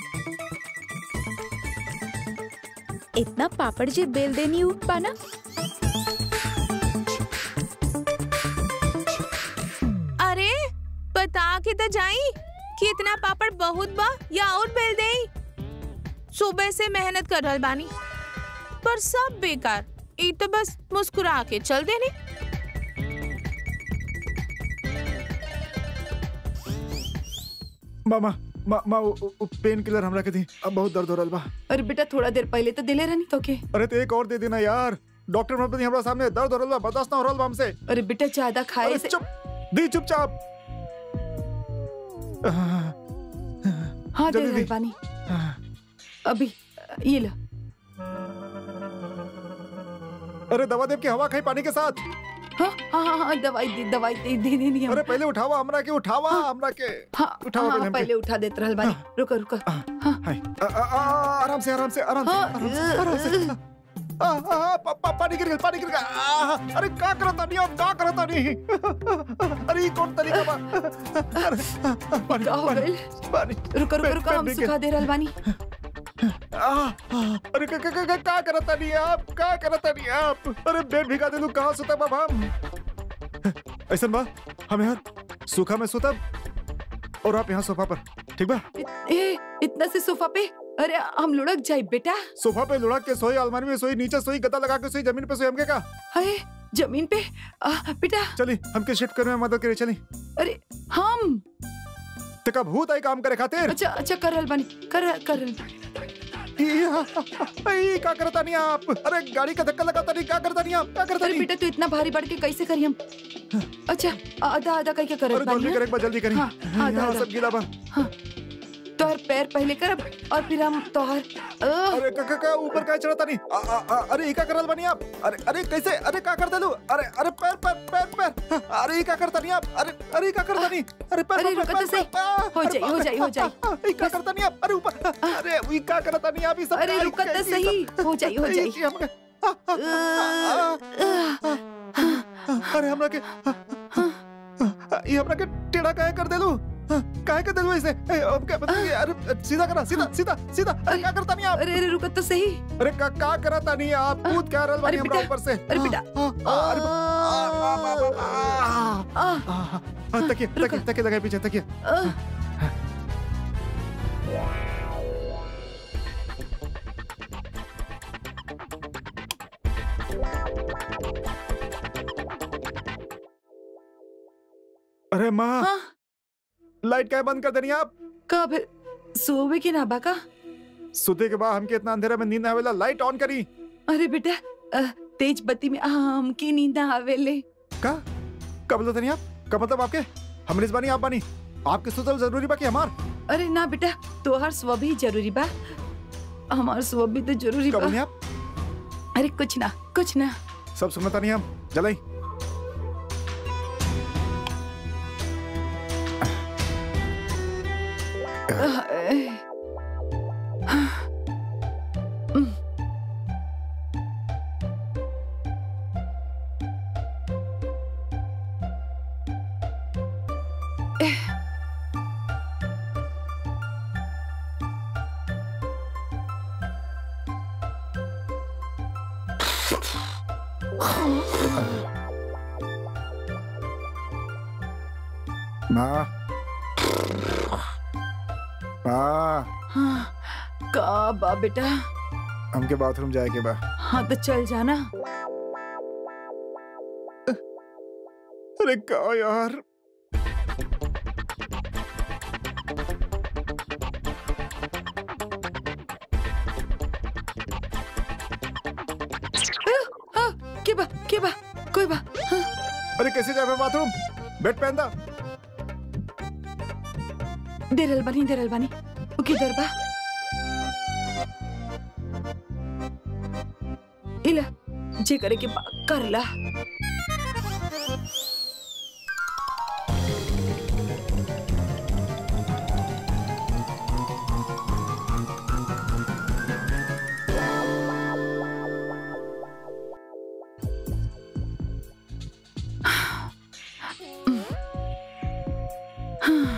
इतना पापड़ जे बेल देनी हो पाना अरे बता के तो जाई कि इतना पापड़ बहुत बा या और बेल दे सुबह से मेहनत कर रहल बानी पर सब बेकार ई तो बस मुस्कुरा के चल देनी मामा मा मा पेन किलर हमरा के दी अब बहुत दर्द हो रहल बा अरे बेटा थोड़ा देर पहले तो दिले रहनी तो के अरे तो एक और दे देना यार डॉक्टर मत हमरा सामने दर्द हो रहल बा बर्दाश्त ना हो रहल बा हमसे अरे बेटा ज्यादा खाए अरे से चुप दी चुपचाप हाँ दे जल्दी रहल दी। बानी अभी ये लो अरे दवा देव की हवा खाई पानी के साथ हाँ हाँ हाँ हाँ दवाई दे दवाई दे दे देनी हम अरे पहले उठावा हमरा के उठावा हमरा के हाँ उठाओ हाँ पहले हमके। पहले उठा देत रहल बानी रुको रुको हाय आ, आ, आ, आराम से आराम से आराम से हाँ, आराम से आराम से आ, आ, आ, पा- पा- पानी गिर गया पानी गिर गया आ, अरे का करता नहीं अब का करता नहीं अरे ये कौन तरीका बा अरे पानी का हो पानी गइल? पानी रुको रुको पेट- रुको पेट हम भीग सुखा दे रहल बानी आ, आ, अरे का का का- का का करता नहीं आप का करता नहीं आप अरे बेड भिगा दे लू कहाँ सुता बाबा हम ऐसा बा हम यहाँ सूखा में सुता और आप यहाँ सोफा पर ठीक बा ए इतना से सोफा पे अरे हम लुढ़क जाए बेटा सोफा पे लुढ़क के सोई अलमारी में सोई नीचे सोई गद्दा लगा के सोई जमीन पे सोई हमके का अरे जमीन पे आ, बेटा चली हमके शिफ्ट करने में मदद करे चली अरे हम तेका भूत आई काम करे खातिर अच्छा अच्छा कर रहल बानी कर कर रहल बानी। ई का करता नहीं आप अरे गाड़ी का धक्का लगाता नहीं क्या करता नहीं आप क्या करता अरे नहीं बेटा तू इतना भारी बढ़ के कैसे करी हम अच्छा आधा आधा करके कर अरे रहल जल्दी बानी करे एक बार जल्दी करी हाँ, हाँ, यहाँ दा, सब गीला बा तोहर पैर पहले करब और फिर हम तोहर अ, अरे का का का ऊपर का चढ़ता नहीं आ, आ, आ, अरे ई का करल बनी आप अरे अरे कैसे अरे का कर देलू अरे अरे पैर पैर पैर पैर अरे ई का करता नहीं आप अरे अरे ई का करता नहीं अरे पैर अरे पैर, रुको पैर, तो सही। पैर, पैर, हो अरे जाई, हो बाप रे, जाई, हो जाई। आ, आ, ई का करता नहीं आप अरे ऊपर अरे ई का करता नहीं आप ई सब अरे का- रुको तो कैसी सही सब- हो जाई हो ई- जाई ई हमके- आ, आ, आ, आ, आ, अरे हमरा के ये हमरा के टेढ़ा काहे कर देलू काहे कर देलू ऐसे ए, अब क्या बताइए अरे सीधा करा सीधा सीधा सीधा अरे क्या करता नहीं आप अरे अरे रुको तो सही अरे का का करता नहीं आप कूद क्या रल अरे बानी हमरा बेटा, ऊपर से अरे बेटा। आ, आ, अरे बा- आ, आ, आ, आ, आ, आ, आ, आ, तकिए तकिए तकिए लगाए पीछे तकिए आ, अरे माँ हाँ लाइट क्या बंद कर देनी आप का फिर सोवे के ना बाका सुते के बाद हमके इतना अंधेरा में नींद ना आवेला लाइट ऑन करी अरे बेटा अ, तेज बत्ती में हम की नींद ना आवेले का कब बोलते नहीं आप का मतलब आपके हमरे बानी आप बानी आपके सुतल जरूरी बा कि हमार अरे ना बेटा तोहर स्व भी जरूरी बा हमार स्व भी तो जरूरी कब बा नहीं आप अरे कुछ ना कुछ ना सब सुनता नहीं हम जलाई माँ माँ हाँ, का बा बेटा हमके बाथरूम जाए के बा हाँ तो चल जाना अरे का यार हाँ के बा के बा कोई बा हाँ, अरे कैसे जाए मैं बाथरूम बेड पहन दा दे रहल बानी दे रहल बानी वो किधर बा इला जे करे के बा कर ला हाँ